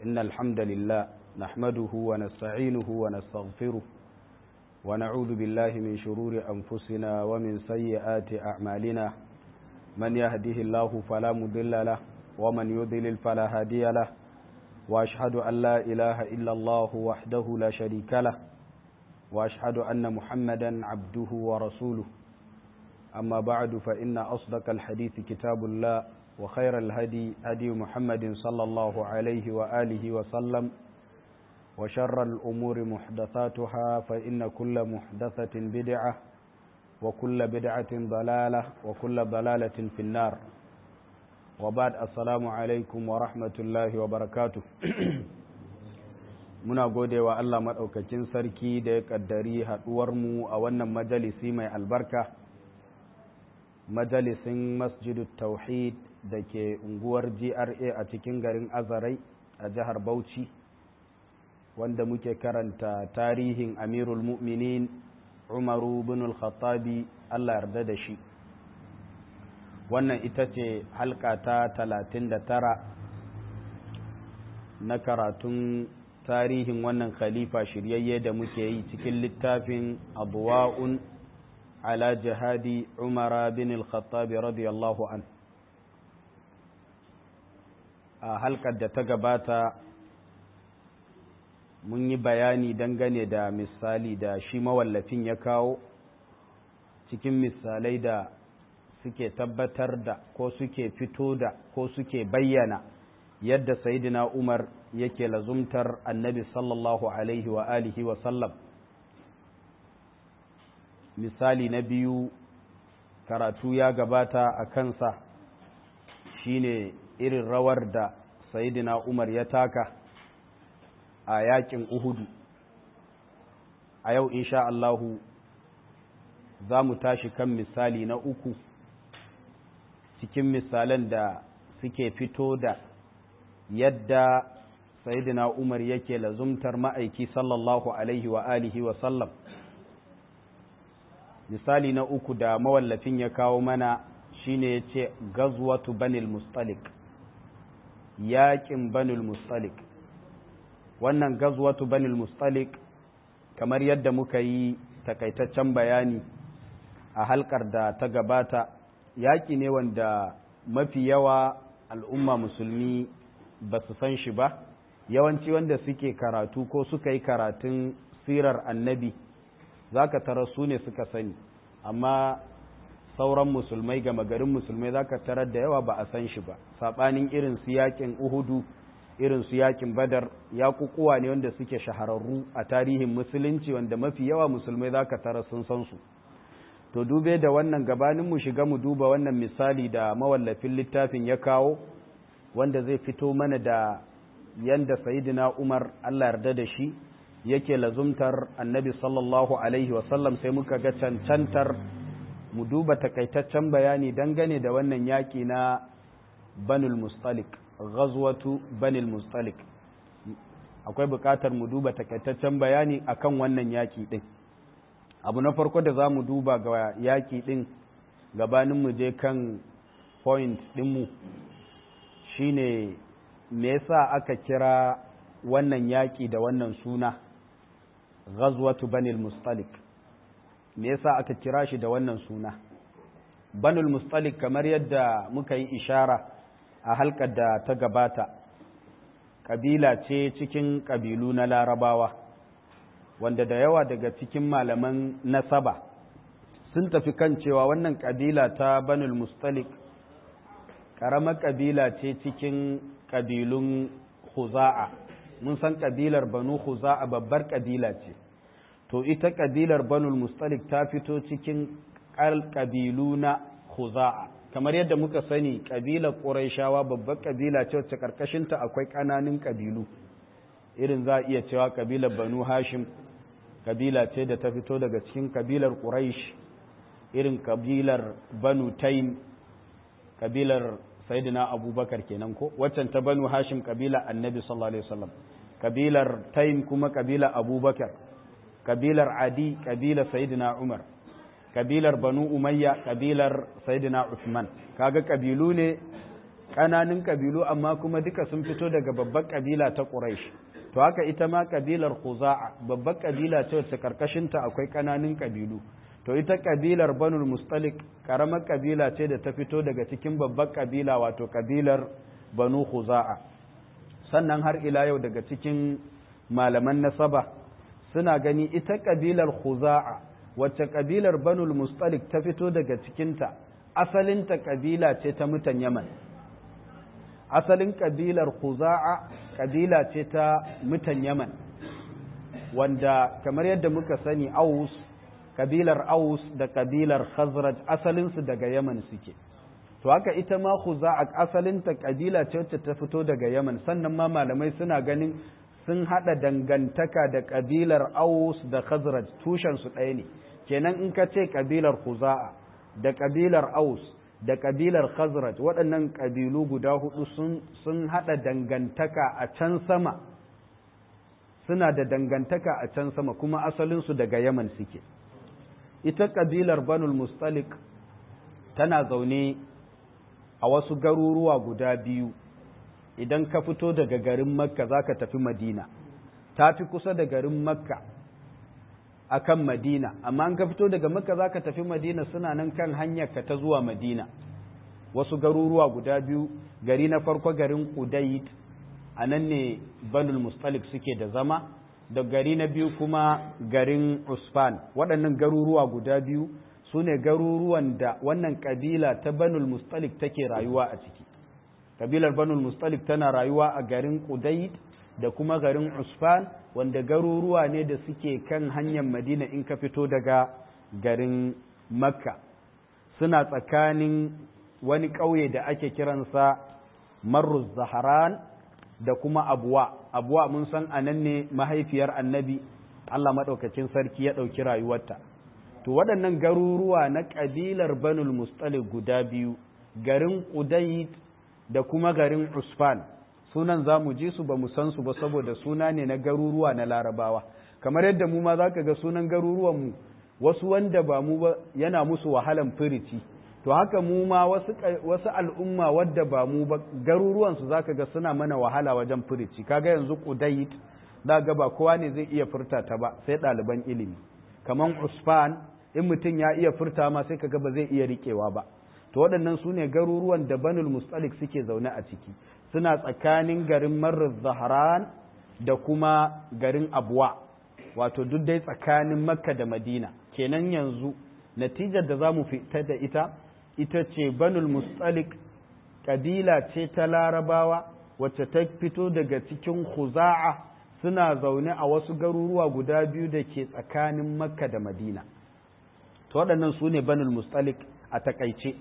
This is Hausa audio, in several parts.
إن الحمد لله نحمده ونستعينه ونستغفره ونعوذ بالله من شرور أنفسنا ومن سيئات أعمالنا من يهده الله فلا مضل له ومن يضلل فلا هادي له وأشهد أن لا إله إلا الله وحده لا شريك له وأشهد أن محمدا عبده ورسوله أما بعد فإن أصدق الحديث كتاب الله وخير الهدي هدي محمد صلى الله عليه وآله وسلم وشر الأمور محدثاتها فإن كل محدثة بدعة وكل بدعة ضلالة وكل ضلالة في النار وبعد السلام عليكم ورحمة الله وبركاته muna gode wa Allah maɗaukakin sarki da ya ƙaddari haɗuwarmu a wannan majalisi mai albarka majalisin masjidu tauhid da ke unguwar gra a cikin garin azarai a jihar bauchi wanda muke karanta tarihin amirul mu'minin umaru bin al-khattabi Allah yarda da shi wannan ita ce halka ta talatin da tara na karatun tarihin wannan khalifa shiryayye da muke yi cikin littafin abuwa'un ala jihadi umara bin al-khattabi radiyallahu an a halkar da ta gabata mun yi bayani dangane da misali da shi mawallafin ya kawo cikin misalai da suke tabbatar da ko suke fito da ko suke bayyana yadda sayidina umar yake lazumtar annabi sallallahu alaihi wa alihi wa sallam misali na biyu karatu ya gabata a kansa shine irin rawar da sayidina umar ya taka a yakin uhudu a yau insha Allahu za mu tashi kan misali na uku cikin misalan da suke fito da yadda sayidina umar yake lazumtar ma'aiki sallallahu alaihi wa alihi wa sallam misali na uku da mawallafin ya kawo mana shine ya ce gazwatu banil mustalik yaƙin banil mustalik wannan gazwatu banil mustalik kamar yadda muka yi takaitaccen bayani a halkar da ta gabata yaƙi ne wanda mafi yawa al'umma musulmi ba su san shi ba yawanci wanda suke karatu ko suka yi karatun sirar annabi za ka tara su ne suka sani amma sauran musulmai gama garin musulmai za ka tarar da yawa ba a san shi ba saɓanin irin su yakin uhudu irin su yakin badar ya kukuwa ne wanda suke shahararru a tarihin musulunci wanda mafi yawa musulmai za ka tara sun san su to dube da wannan gabanin mu shiga mu duba wannan misali da mawallafin littafin ya kawo wanda zai fito mana da yanda sayidina umar allah yarda da shi yake lazumtar annabi sallallahu alaihi wasallam sai muka ga cancantar mu duba takaitaccen bayani dangane da wannan yaƙi na banul mustalik ghazwatu banul mustalik akwai buƙatar mu duba takaitaccen bayani akan wannan yaƙi ɗin abu na farko da za mu duba ga yaƙi ɗin gabanin mu je kan point ɗinmu shine me yasa aka kira wannan yaƙi da wannan suna ghazwatu banil mustalik me yasa aka kira shi da wannan suna banul mustalik kamar yadda muka yi ishara a halkar da ta gabata kabila ce cikin kabilu na larabawa wanda da yawa daga cikin malaman nasaba sun tafi kan cewa wannan kabila ta banul mustalik ƙaramar kabila ce cikin kabilun huza'a mun san kabilar banu huza'a babbar kabila ce to ita kabilar banul mustalik ta fito cikin kabilu na huza'a kamar yadda muka sani kabilar ƙuraishawa babbar kabila ce wacce karkashinta akwai ƙananan kabilu irin za a iya cewa kabilar banu hashim kabila ce da ta fito daga cikin kabilar ƙuraish irin kabilar banu taim kabilar sayyidina abubakar kenan ko waccan ta banu hashim kabila annabi sallallahu alaihi wasallam kabilar taim kuma kabila abubakar kabilar adi kabilar sayyidina umar kabilar banu umayya kabilar sayyidina usman kaga kabilu ne ƙananun ƙabilu amma kuma duka sun fito daga babbar ƙabila ta Quraysh to haka ita ma ƙabilar Khuza'a babbar ƙabila ce wacce karkashinta akwai ƙananun ƙabilu to ita ƙabilar Banul Mustalik ƙaramar ƙabila ce da ta fito daga cikin babbar ƙabila wato ƙabilar Banu Khuza'a sannan har ila yau daga cikin malaman nasaba suna gani ita ƙabilar Khuza'a wacce ƙabilar Banul Mustalik ta fito daga cikinta asalinta ƙabila ce ta mutan Yaman asalin ƙabilar Khuza'a ƙabila ce ta mutan Yaman wanda kamar yadda muka sani Aus ƙabilar Aus da ƙabilar Khazraj asalinsu daga Yaman suke to haka ita ma Khuza'a asalinta ƙabila ce wacce ta fito daga Yaman sannan ma malamai suna ganin sun haɗa dangantaka da ƙabilar Aus da Khazraj tushensu ɗaya ne kenan in ka ce ƙabilar Khuza'a da ƙabilar Aus da ƙabilar Khazraj waɗannan ƙabilu guda hudu sun haɗa dangantaka a can sama suna da dangantaka a can sama kuma asalinsu daga Yaman suke ita ƙabilar Banul Mustalik tana zaune a wasu garuruwa guda biyu idan ka fito daga garin Makka za ka tafi Madina ta fi kusa da garin Makka akan Madina amma an ka fito daga Makka zaka tafi Madina suna nan kan hanyar ka ta zuwa Madina wasu garuruwa guda biyu gari na farko garin Qudayt anan ne Banul Mustalik suke da zama da gari na biyu kuma garin Usfan waɗannan garuruwa guda biyu su ne garuruwan da wannan kabila ta Banul Mustalik take rayuwa a ciki kabilar Banul Mustalik tana rayuwa a garin Qudayt da kuma garin Usfan wanda garuruwa ne da suke kan hanyar Madina in ka fito daga garin Makka suna tsakanin wani ƙauye da ake kiransa Marruz Zaharan da kuma Abuwa Abuwa mun san anan ne mahaifiyar Annabi Allah maɗaukacin sarki ya ɗauki rayuwarta to waɗannan garuruwa na ƙabilar Banul Mustalik guda biyu garin Qudayt da kuma garin Usfan sunan za mu ji su ba mu san su ba saboda suna ne na garuruwa na larabawa kamar yadda mu ma za ka ga sunan garuruwanmu wasu wanda ba mu ba yana musu wahalan firici to haka mu ma wasu, wasu al'umma wadda ba mu ba garuruwansu za ka ga suna mana wahala wajen firici kaga yanzu kudait za ga ba kowa ne zai iya furta ta ba sai ɗaliban ilimi kamar usfan in mutum ya iya furta ma sai kaga ba zai iya riƙewa ba to waɗannan su ne garuruwan da banul mustalik suke zaune a ciki suna tsakanin garin marar zahran da kuma garin abuwa wato duk dai tsakanin makka da madina kenan yanzu natijar da za mu fita da ita ita ce banul mustalik ƙabila ce ta larabawa wacce ta fito daga cikin khuza'a suna zaune a wasu garuruwa guda biyu da ke tsakanin makka da madina to waɗannan su ne banul mustalik a takaice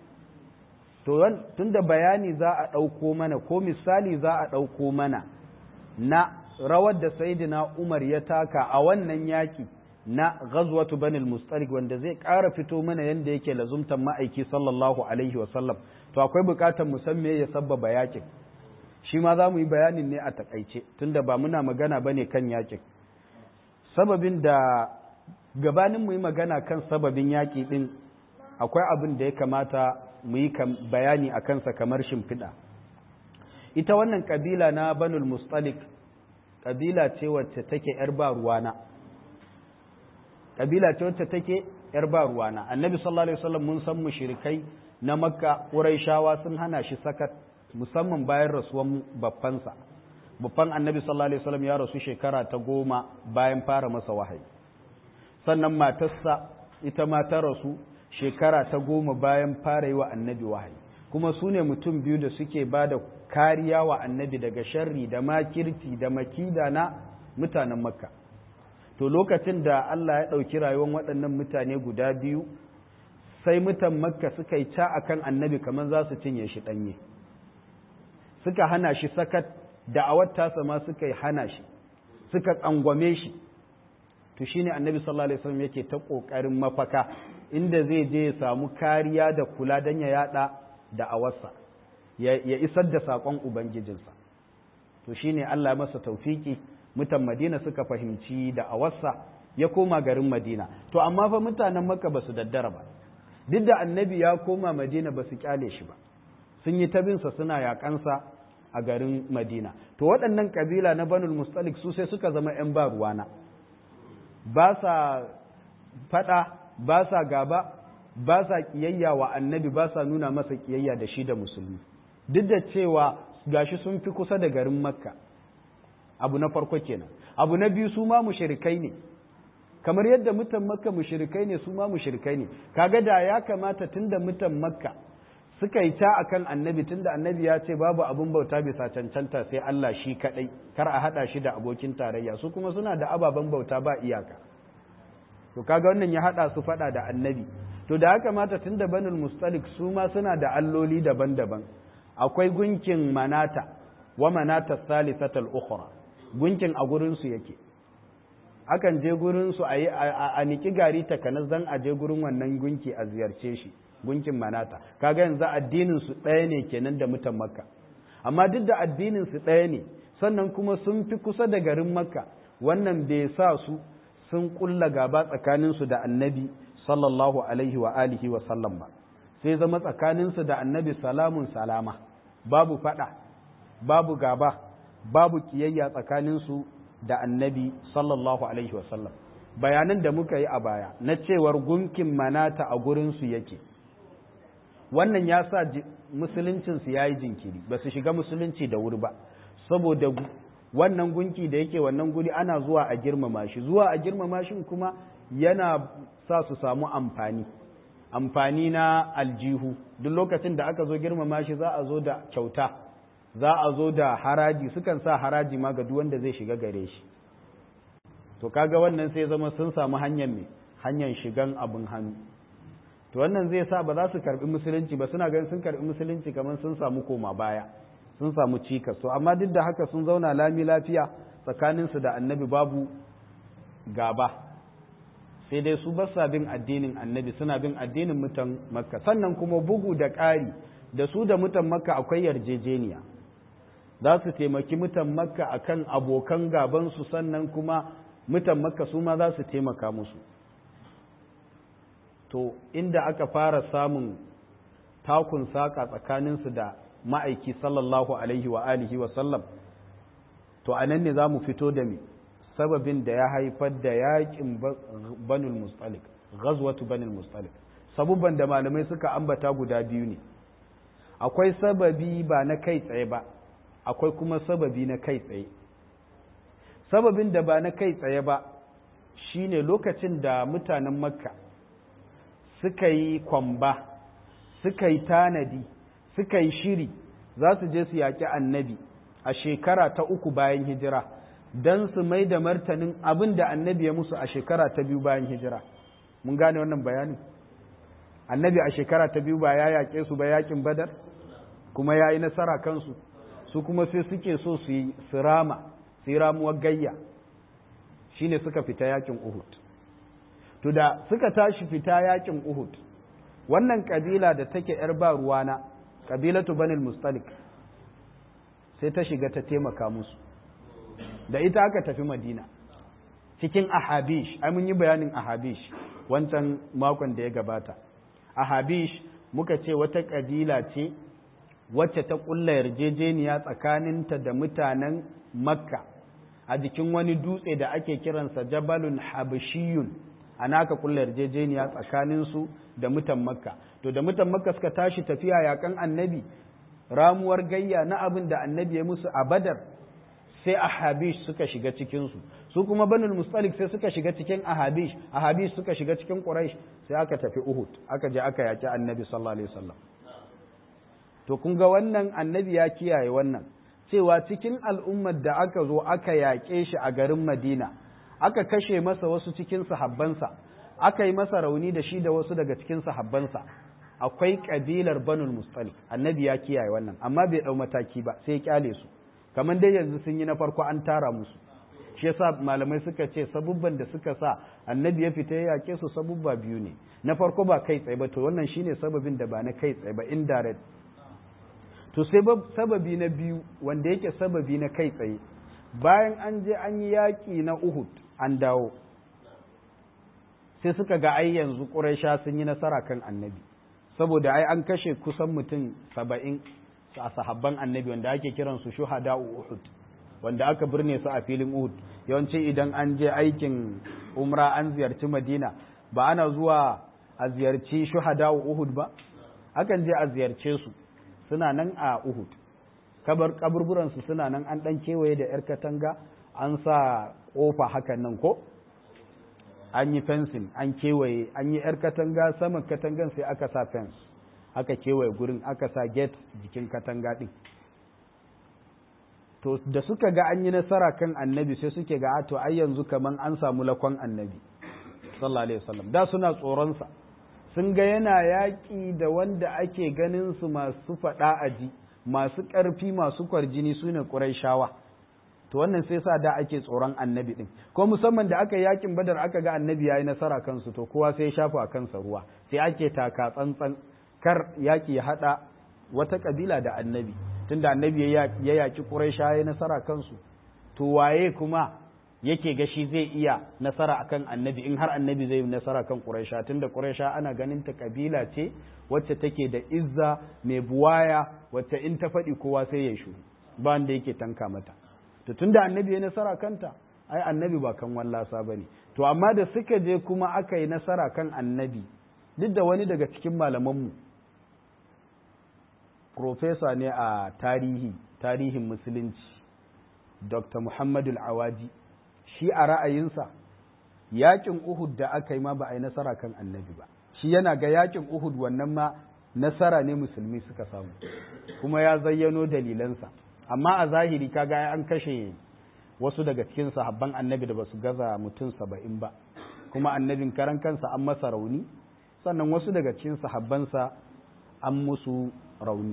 to tun da bayani za a ɗauko mana ko misali za a ɗauko mana na rawar da saidina umar ya taka a wannan yaƙi na ghazwatu banil mustalik wanda zai ƙara fito mana yadda yake lazumtan ma'aiki sallallahu alaihi wasallam to akwai buƙatar mu san me ya sabbaba yaƙin shi ma za mu yi bayanin ne a takaice tunda ba muna magana bane kan yaƙin sababin da gabanin mu yi magana kan sababin yaƙi din akwai abin da ya kamata mu yi bayani a kansa kamar shimfiɗa ita wannan ƙabila na banul mustalik ƙabila ce wacce take ‘yar ba ruwana ƙabila ce wacce take ‘yar ba ruwana annabi sallallahu alaihi wasallam mun san mushrikai na makka ƙuraishawa sun hana shi sakat musamman bayan rasuwan babbansa babban annabi sallallahu alaihi wasallam ya rasu shekara ta goma bayan fara masa wahayi sannan matarsa ita ma ta rasu shekara ta goma bayan fara yi wa annabi wahayi kuma su ne mutum biyu da suke ba da kariya wa annabi daga sharri da makirci da makida na mutanen makka to lokacin da Allah ya ɗauki rayuwar waɗannan mutane guda biyu sai mutan makka suka yi ca a kan annabi kamar za su cinye shi ɗanye suka hana shi sakat da'awar tasa ma suka yi hana shi suka tsangwame shi to shine annabi sallallahu alaihi wasallam yake ta ƙoƙarin mafaka inda zai je ya samu kariya da kula don ya yada da awarsa ya isar da saƙon ubangijinsa to shine Allah masa taufiki mutan Madina suka fahimci da awarsa ya koma garin Madina to amma fa mutanen Makka basu daddara ba duk da annabi ya koma Madina basu kyale shi ba sun yi tabinsa suna yaƙansa a garin madina to waɗannan ƙabila na banul mustalik su sai suka zama 'yan ba ruwana ba sa faɗa ba sa gaba ba sa ƙiyayya wa annabi ba sa nuna masa ƙiyayya da shi da musulmi duk da cewa gashi sun fi kusa da garin makka abu na farko kenan abu na biyu su ma mushrikai ne kamar yadda mutan makka mushrikai ne su ma mushrikai ne kaga da ya kamata tunda mutan makka suka yi ta akan annabi tunda annabi ya ce babu abun bauta bisa cancanta sai Allah shi kadai kar a hada shi da abokin tarayya su kuma suna da ababen bauta ba iyaka to kaga wannan ya hada su fada da annabi to da ya kamata tunda banul mustalik su ma suna da alloli daban-daban akwai gunkin manata wa manata salisatal ukhra gunkin a gurin su yake akan je gurin su a yi a niki gari takanas dan a je gurin wannan gunki a ziyarce shi gunkin manata kaga yanzu addinin su ɗaya ne kenan da mutan makka amma duk da addinin su ɗaya ne sannan kuma sun fi kusa da garin makka wannan bai sa su sun kulla gaba tsakanin su da annabi sallallahu alaihi wa alihi wa sallam ba sai zama tsakanin su da annabi salamun salama babu fada babu gaba babu kiyayya tsakanin su da annabi sallallahu alaihi wa sallam bayanan da muka yi a baya na cewar gunkin manata a gurin su yake wannan ya sa musuluncinsu ya yi jinkiri ba su shiga musulunci da wuri ba saboda wannan gunki da yake wannan guri ana zuwa a girmama shi zuwa a girmama shi kuma yana sa su samu amfani amfani na aljihu duk lokacin da aka zo girmama shi za a zo da kyauta za a zo da haraji sukan sa haraji ma ga duk wanda zai shiga gare shi to kaga wannan sai zama sun samu hanyar me hanyar shigan abin hannu to wannan zai sa ba za su karbi musulunci ba suna ganin sun karbi musulunci kamar sun samu koma baya sun samu cikas to amma duk da haka sun zauna lami lafiya tsakaninsu da annabi babu gaba sai dai su basa bin addinin annabi suna bin addinin mutan makka sannan kuma bugu da ƙari da su da mutan makka akwai yarjejeniya za su taimaki mutan makka akan abokan gabansu sannan kuma mutan makka su ma za su taimaka musu to inda aka fara samun takun saƙa tsakaninsu da ma'aiki sallallahu alaihi wa alihi wa sallam to a nan ne za mu fito da mi sababin da ya haifar da yaƙin banul mustalik ghazwatu banul mustalik sabubban da malamai suka ambata guda biyu ne akwai sababi ba na kai tsaye ba akwai kuma sababi na kai tsaye sababin da ba na kai tsaye ba shine lokacin da mutanen makka suka yi kwamba suka yi tanadi suka yi shiri za su je su yaƙi annabi a shekara ta uku bayan hijira don su mai da martanin abin da annabi ya musu a shekara ta biyu bayan hijira mun gane wannan bayanin annabi a shekara ta biyu ba ya yaƙe su ba yaƙin badar kuma ya yi nasara kansu su kuma sai suke so su yi rama su yi ramuwar gayya shine suka fita yaƙin uhud to da suka tashi fita yakin Uhud wannan kabila da take yar ba ruwana kabilatu banil mustalik sai ta shiga ta taimaka musu da ita aka tafi madina cikin ahabish ai mun yi bayanin ahabish wancan makon da ya gabata ahabish muka ce wata kabila ce wacce ta kulla yarjejeniya tsakaninta da mutanen makka a jikin wani dutse da ake kiransa jabalun habashiyun ana aka kulla yarjejeniya tsakaninsu da mutan makka to da mutan makka suka tashi tafiya yakan annabi ramuwar gayya na abin da annabi ya musu a badar sai ahabish suka shiga cikinsu su kuma banul mustalik sai suka shiga cikin ahabish ahabish suka shiga cikin quraish sai aka tafi uhud aka je aka yaki annabi sallallahu alaihi wasallam to kun ga wannan annabi ya kiyaye wannan cewa cikin al'ummar da aka zo aka yaƙe shi a garin madina aka kashe masa wasu cikin sahabbansa aka yi masa rauni da shi da wasu daga cikin sahabbansa akwai kabilar banul mustalik annabi ya kiyaye wannan amma bai dau mataki ba sai ya kyale su kamar dai yanzu sun yi na farko an tara musu shi yasa malamai suka ce sabubban da suka sa annabi ya fita ya yake su sabubba biyu ne na farko ba kai tsaye ba to wannan shine sababin da ba na kai tsaye ba indirect to sai sababi na biyu wanda yake sababi na kai tsaye bayan an je an yi yaƙi na Uhud an dawo sai suka ga ai yanzu Quraysha sun yi nasara kan Annabi saboda ai an kashe kusan mutum saba'in a sahabban annabi wanda ake kiransu shuhada uhud wanda aka birne su a filin uhud yawanci idan an je aikin umra an ziyarci madina ba ana zuwa a ziyarci shuhada uhud ba akan je a ziyarce su suna nan a uhud kabar kaburburansu suna nan an dan kewaye da yar katanga an sa kofa hakan nan ko an yi fensin an kewaye an yi yar katanga saman katangan sai aka sa fens aka kewaye gurin aka sa gate jikin katanga din to da suka ga an yi nasara kan annabi sai suke ga to ai yanzu kaman an samu lakon annabi sallallahu alaihi wasallam da suna tsoronsa sun ga yana yaƙi da wanda ake ganin su masu faɗa aji masu ƙarfi masu kwarjini su ne ƙurayshawa to wannan sai sa da ake tsoron annabi ɗin ko musamman da aka yakin badar aka ga annabi ya yi nasara kansu to kowa sai ya shafa a kansa ruwa sai ake taka tsantsan kar yaƙi ya haɗa wata ƙabila da annabi tunda annabi ya yaƙi ƙurayshawa ya yi nasara kansu to waye kuma yake ga shi zai iya nasara akan annabi in har annabi zai yi nasara kan Quraysha tunda Quraysha ana ganin ta kabila ce wacce take da izza mai buwaya wacce in ta faɗi kowa sai ya shuru ba wanda yake tanka mata to tunda annabi ya nasara kanta ai annabi ba kan wallasa bane to amma da suka je kuma aka yi nasara kan annabi duk da wani daga cikin malamanmu profesa ne a tarihi tarihin musulunci dr muhammadu awaji shi a ra'ayinsa yakin Uhud da aka yi ma ba a yi nasara kan annabi ba shi yana ga yakin Uhud wannan ma nasara ne musulmi suka samu kuma ya zayyano dalilansa amma a zahiri kaga an kashe wasu daga cikin sahabban annabi da ba su gaza mutum saba'in ba kuma annabin karan kansa an masa rauni sannan wasu daga cikin sahabbansa an musu rauni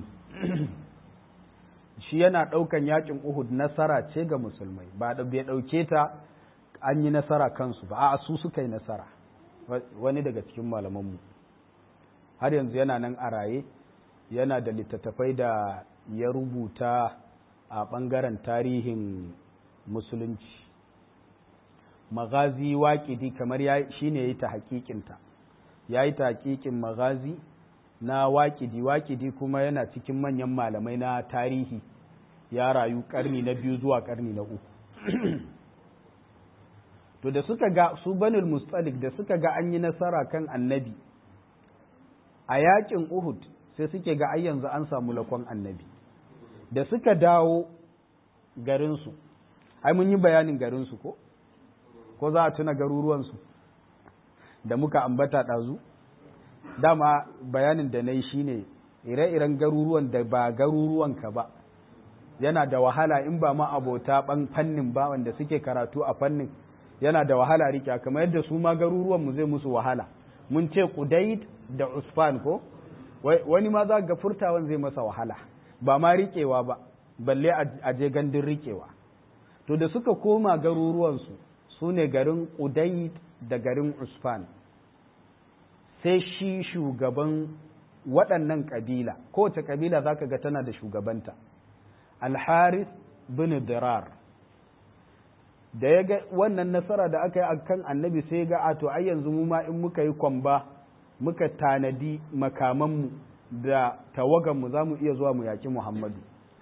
shi yana ɗaukan yakin Uhud nasara ce ga musulmai ba da bai ɗauke ta an yi nasara kansu ba a su suka yi nasara wani daga cikin malamanmu har yanzu yana nan a raye yana da littattafai da ya rubuta a ɓangaren tarihin musulunci magazi waƙidi kamar shi ne ya yi ta haƙiƙinta ya yi ta haƙiƙin magazi na waƙidi waƙidi kuma yana cikin manyan malamai na tarihi ya rayu ƙarni na biyu zuwa ƙarni na uku to da suka ga su banul mustalik da suka ga an yi nasara kan annabi a yaƙin uhud sai suke ga ai yanzu an samu lakon annabi da suka dawo garinsu ai mun yi bayanin garinsu ko ko za a tuna garuruwansu da muka ambata ɗazu dama bayanin da na yi shine ire-iren garuruwan da ba garuruwanka ba yana da wahala in ba ma abota ban fannin ba wanda suke karatu a fannin yana da wahala rike kamar yadda su ma garuruwanmu zai musu wahala mun ce Qudayt da Usfan ko wani ma za ga furtawan zai masa wahala ba ma riƙewa ba balle a je gandun riƙewa to da suka koma garuruwansu su ne garin Qudayt da garin Usfan sai shi shugaban waɗannan ƙabila kowace ƙabila za ka ga tana da shugabanta alharis bin dirar da ya ga wannan nasara da aka yi a kan annabi sai ga a to ai yanzu mu ma in muka yi kwamba muka tanadi makamanmu da tawaganmu za mu iya zuwa mu yaƙi muhammadu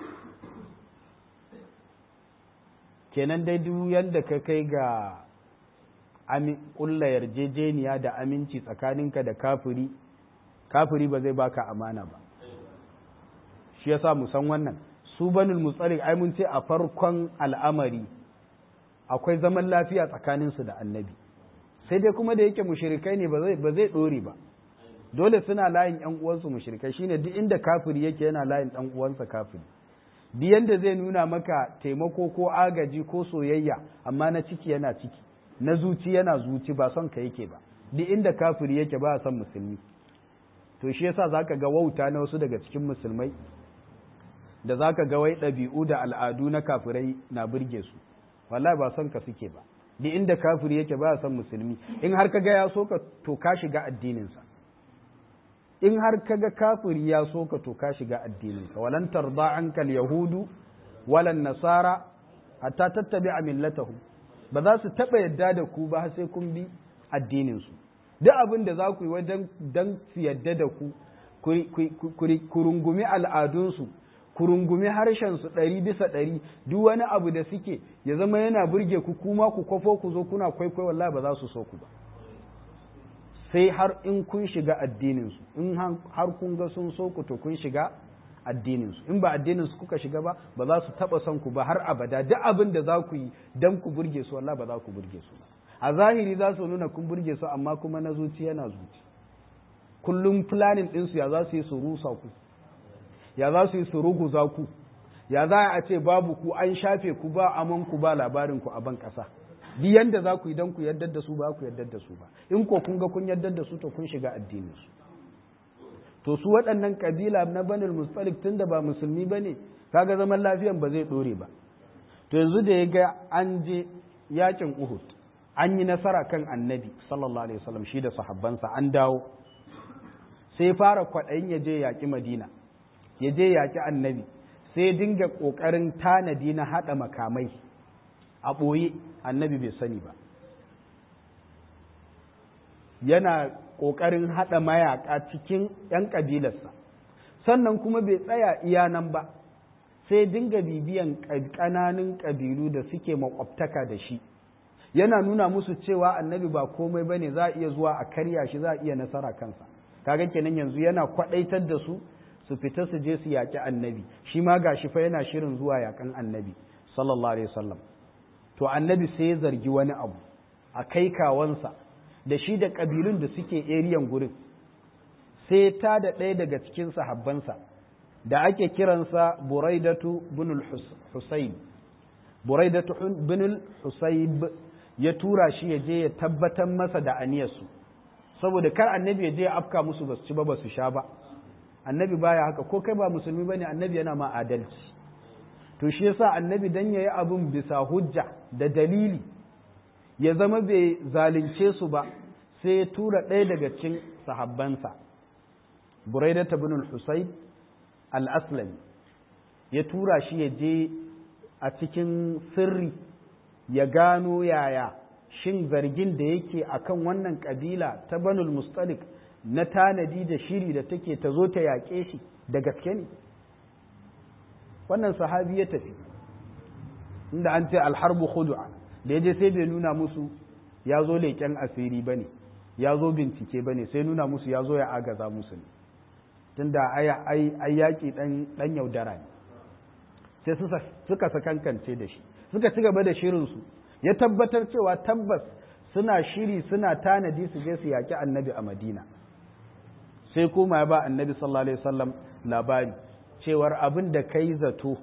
kenan dai duk yadda ka kai ga ƙulla yarjejeniya da aminci tsakaninka da kafiri kafiri ba zai baka amana ba shi yasa mu san wannan su banul mutsalik ai mun ce a farkon al'amari akwai zaman lafiya tsakaninsu da annabi sai dai kuma da yake mushrikai ne ba zai ɗore ba dole suna layin yan uwansu mushrikai shine duk inda kafiri yake yana layin ɗan uwansa kafiri duk yanda zai nuna maka taimako ko agaji ko soyayya amma na ciki yana ciki na zuci yana zuci ba son ka yake ba duk inda kafiri yake ba son musulmi to shi yasa zaka ga wauta na wasu daga cikin musulmai da zaka ga wai ɗabi'u da al'adu na kafirai na burge su wallahi ba son ka suke ba duk inda kafiri yake ba son musulmi in har kaga ya so ka to ka shiga addininsa in har kaga kafiri ya so ka to ka shiga addininsa walan tarda ankal yahudu walan nasara hatta tattabi'a millatahum ba za su taɓa yadda da ku ba sai kun bi addininsu duk abin da za ku yi wajen dan su yadda da ku ku rungumi al'adunsu ku rungumi harshensu ɗari bisa ɗari duk wani abu da suke ya zama yana burge ku kuma ku kwafo ku zo kuna kwaikwai wallahi ba za su so ku ba sai har in kun shiga addininsu in har kun ga sun so ku to kun shiga addininsu in ba addininsu kuka shiga ba ba za su taɓa son ku ba har abada duk abin da za ku yi don ku burge su wallahi ba za ku burge su ba a zahiri za su nuna kun burge su amma kuma na zuci yana zuci kullum planning ɗinsu ya za su yi su rusa ku ya za su yi su ruguza ku ya za a ce babu ku an shafe ku ba aman ku ba labarin ku a ban ƙasa duk yanda za ku yi don ku yardar da su ba ku yardar da su ba in ko kun ga kun yardar da su to kun shiga addinin su to su waɗannan kabila na banil mustalik tun da ba musulmi ba ne kaga zaman lafiyan ba zai ɗore ba to yanzu da ya ga an je yakin uhud an yi nasara kan annabi sallallahu alaihi wasallam shi da sahabbansa an dawo sai fara kwaɗayin ya je yaƙi madina ya je yaƙi annabi sai dinga ƙoƙarin tanadi na haɗa makamai a ɓoye annabi bai sani ba yana ƙoƙarin haɗa mayaƙa cikin ‘yan ƙabilarsa sannan kuma bai tsaya iya nan ba sai dinga bibiyan ƙananun ƙabilu da suke makwabtaka da shi yana nuna musu cewa annabi ba komai ba ne za a iya zuwa a karya shi za a iya nasara kansa kaga kenan yanzu yana kwaɗaitar da su su fita su je su yaƙi annabi shi ma ga shi fa yana shirin zuwa yaƙan annabi sallallahu alaihi wasallam to annabi sai ya zargi wani abu a kai kawansa da shi da ƙabilun da suke eriyan gurin sai ta da ɗaya daga cikin sahabbansa da ake kiransa buraidatu bin husayn buraidatu bin husayb ya tura shi ya je ya tabbatar masa da aniyarsu saboda kar annabi ya je ya afka musu basu ci ba basu sha ba annabi baya haka ko kai ba musulmi bane annabi yana ma adalci to shi yasa annabi dan yayi abun bisa hujja da dalili ya zama bai zalunce su ba sai ya tura ɗaya daga cikin sahabbansa buraida ibn al-husayn al-aslami ya tura shi ya je a cikin sirri ya gano yaya shin zargin da yake akan wannan kabila ta banul mustalik na tanadi da shiri da take ta zo ta yaƙe shi da gaske ne wannan sahabi ya tafi inda an ce alharbu khudu'a da ya je sai bai nuna musu ya zo leƙen asiri ba ne ya zo bincike ba ne sai nuna musu ya zo ya agaza musu ne tunda ai yaƙi ɗan yaudara ne sai suka sakankance da shi suka ci gaba da shirinsu ya tabbatar cewa tabbas suna shiri suna tanadi su je su yaƙi annabi a madina sai kuma ya ba annabi sallallahu alaihi wasallam labari cewar abin da kai zato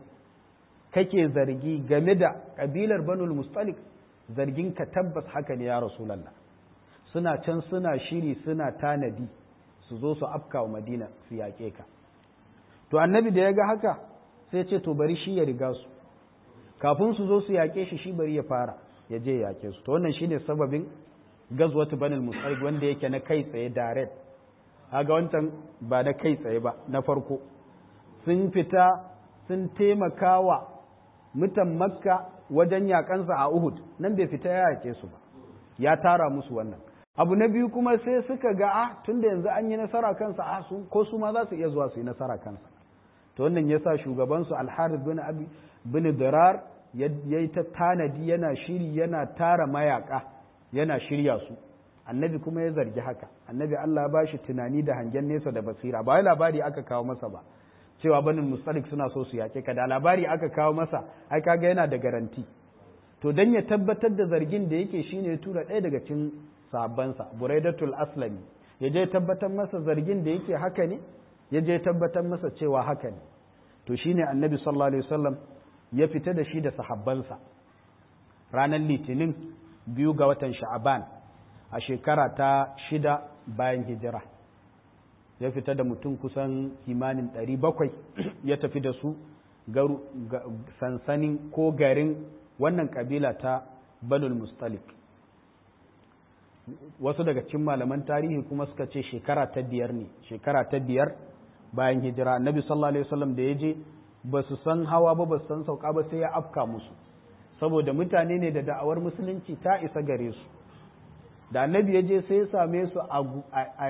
kake zargi game da kabilar banul mustalik zargin ka tabbas haka ne ya rasulallah suna can suna shiri suna tanadi su zo su afka wa madina su yaƙe ka to annabi da ya ga haka sai ce to bari shi ya riga su kafin su zo su yaƙe shi shi bari ya fara ya je yaƙe su to wannan shine sababin gazwatu banul mustalik wanda yake na kai tsaye direct haga wancan ba na kai tsaye ba na farko sun fita sun taimaka wa mutan makka wajen yakansa a uhud nan bai fita ya yake su ba ya tara musu wannan abu na biyu kuma sai suka ga a tunda yanzu an yi nasara kansa a su ko su ma za su iya zuwa su yi nasara kansa to wannan ya sa shugabansu alharith bin abi bin dirar ya yi ta tanadi yana shiri yana tara mayaka yana shirya su annabi kuma ya zargi haka annabi Allah ya bashi tunani da hangen nesa da basira ba wai labari aka kawo masa ba cewa banin mustalik suna so su yake ka da labari aka kawo masa ai kaga yana da garanti to dan ya tabbatar da zargin da yake shine ya tura ɗaya daga cikin sahabbansa buraidatul aslami ya je tabbatar masa zargin da yake haka ne ya je tabbatar masa cewa haka ne to shine annabi sallallahu alaihi wasallam ya fita da shi da sahabbansa ranar litinin biyu ga watan sha'aban a shekara ta shida bayan hijira ya fita da mutum kusan kimanin ɗari bakwai ya tafi da su sansanin ko garin wannan kabila ta banul mustalik wasu daga cikin malaman tarihi kuma suka ce shekara ta biyar ne shekara ta biyar bayan hijira annabi sallallahu alaihi wasallam da ya je ba su san hawa ba ba su san sauka ba sai ya afka musu saboda mutane ne da da'awar musulunci ta isa gare su da annabi ya je sai ya same su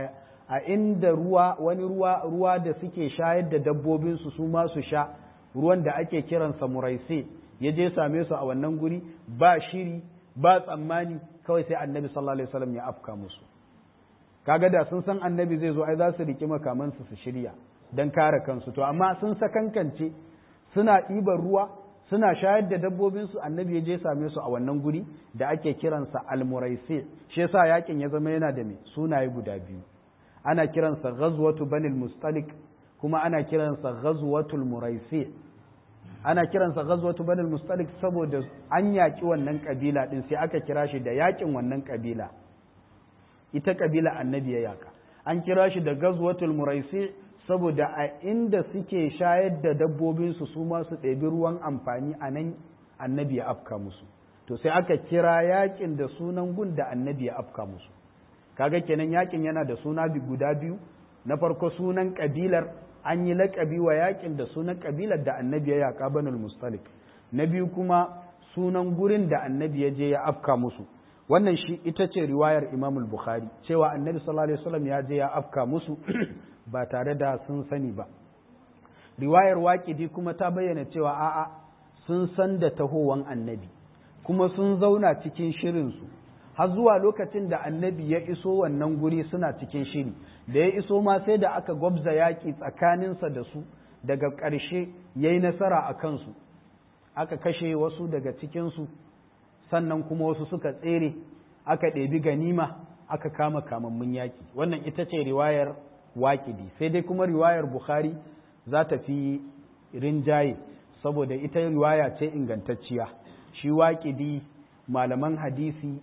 a inda ruwa wani ruwa ruwa da suke shayar da dabbobinsu su ma su sha ruwan da ake kiransa muraisi ya je same su a wannan guri ba shiri ba tsammani kawai sai annabi sallallahu alaihi wasallam ya afka musu kaga da sun san annabi zai zo ai za su riki makamansu su shirya don kare kansu to amma sun sakankance suna ɗiban ruwa suna shayar da dabbobinsu annabi ya je same su a wannan guri da ake kiransa almuraisi shi yasa yakin ya zama yana da me sunaye guda biyu ana kiransa ghazwatu banil mustalik kuma ana kiransa ghazwatul muraisi ana kiransa ghazwatu banil mustalik saboda an yaki wannan kabila din sai aka kira shi da yakin wannan kabila ita kabila annabi ya yaka an kira shi da ghazwatul muraisi saboda a inda suke shayar da dabbobinsu su ma su ɗebi ruwan amfani a nan annabi ya afka musu to sai aka kira yakin da sunan gun da annabi ya afka musu kaga kenan yakin yana da suna guda biyu na farko sunan kabilar an yi laƙabi wa yakin da sunan kabilar da annabi ya yaƙa banul mustalik na biyu kuma sunan gurin da annabi ya je ya afka musu wannan shi ita ce riwayar imamul bukhari cewa annabi sallallahu alaihi wasallam ya je ya afka musu ba tare da sun sani ba riwayar waƙidi kuma ta bayyana cewa a'a sun san da tahowan annabi kuma sun zauna cikin shirinsu har zuwa lokacin da annabi ya iso wannan guri suna cikin shiri da ya iso ma sai da aka gwabza yaƙi tsakaninsa da su daga ƙarshe ya yi nasara a kansu aka kashe wasu daga cikinsu sannan kuma wasu suka tsere aka ɗebi ganima aka kama kamammun yaƙi wannan ita ce riwayar waƙidi sai dai kuma riwayar bukhari za ta fi rinjaye saboda ita riwaya ce ingantacciya shi waƙidi malaman hadisi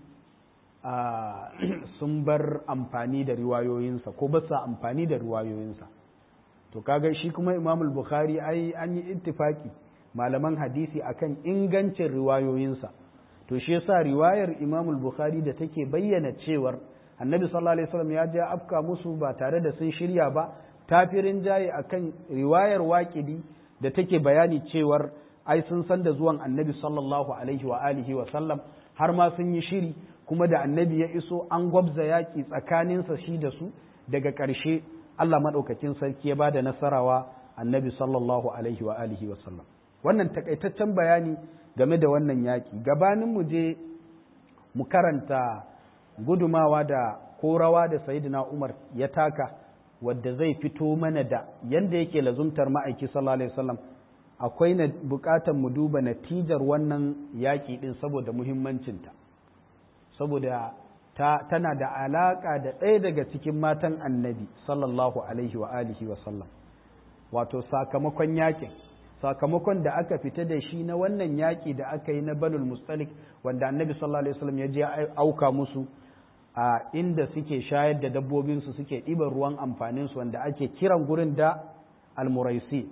sun bar amfani da riwayoyinsa ko ba sa amfani da riwayoyinsa to kaga shi kuma imamul bukhari ai an yi ittifaki malaman hadisi akan ingancin riwayoyinsa to shi yasa riwayar imamul bukhari da take bayyana cewar annabi sallallahu alaihi wasallam ya je afka musu ba tare da sun shirya ba tafirin jaye akan riwayar waƙidi da take bayani cewar ai sun san da zuwan annabi sallallahu alaihi wa alihi wa sallam har ma sun yi shiri kuma da annabi ya iso an gwabza yaƙi tsakaninsa shi da su daga ƙarshe Allah maɗaukakin sarki ya ba da nasarawa annabi sallallahu alaihi wa alihi wa sallam wannan takaitaccen bayani game da wannan yaƙi gabanin mu je mu karanta gudumawa da ko rawa da sayyidina Umar ya taka wadda zai fito mana da yanda yake lazumtar ma'aiki sallallahu alaihi wasallam akwai na bukatar mu duba natijar wannan yaƙi din saboda muhimmancinta saboda ta tana da alaka da ɗaya daga cikin matan annabi sallallahu alaihi wa alihi wa sallam wato sakamakon yaƙin sakamakon da aka fita da shi na wannan yaƙi da aka yi na banul mustalik wanda annabi sallallahu alaihi wasallam ya je auka musu a inda suke shayar da dabbobinsu suke ɗiban ruwan amfaninsu wanda ake kiran gurin da almuraisi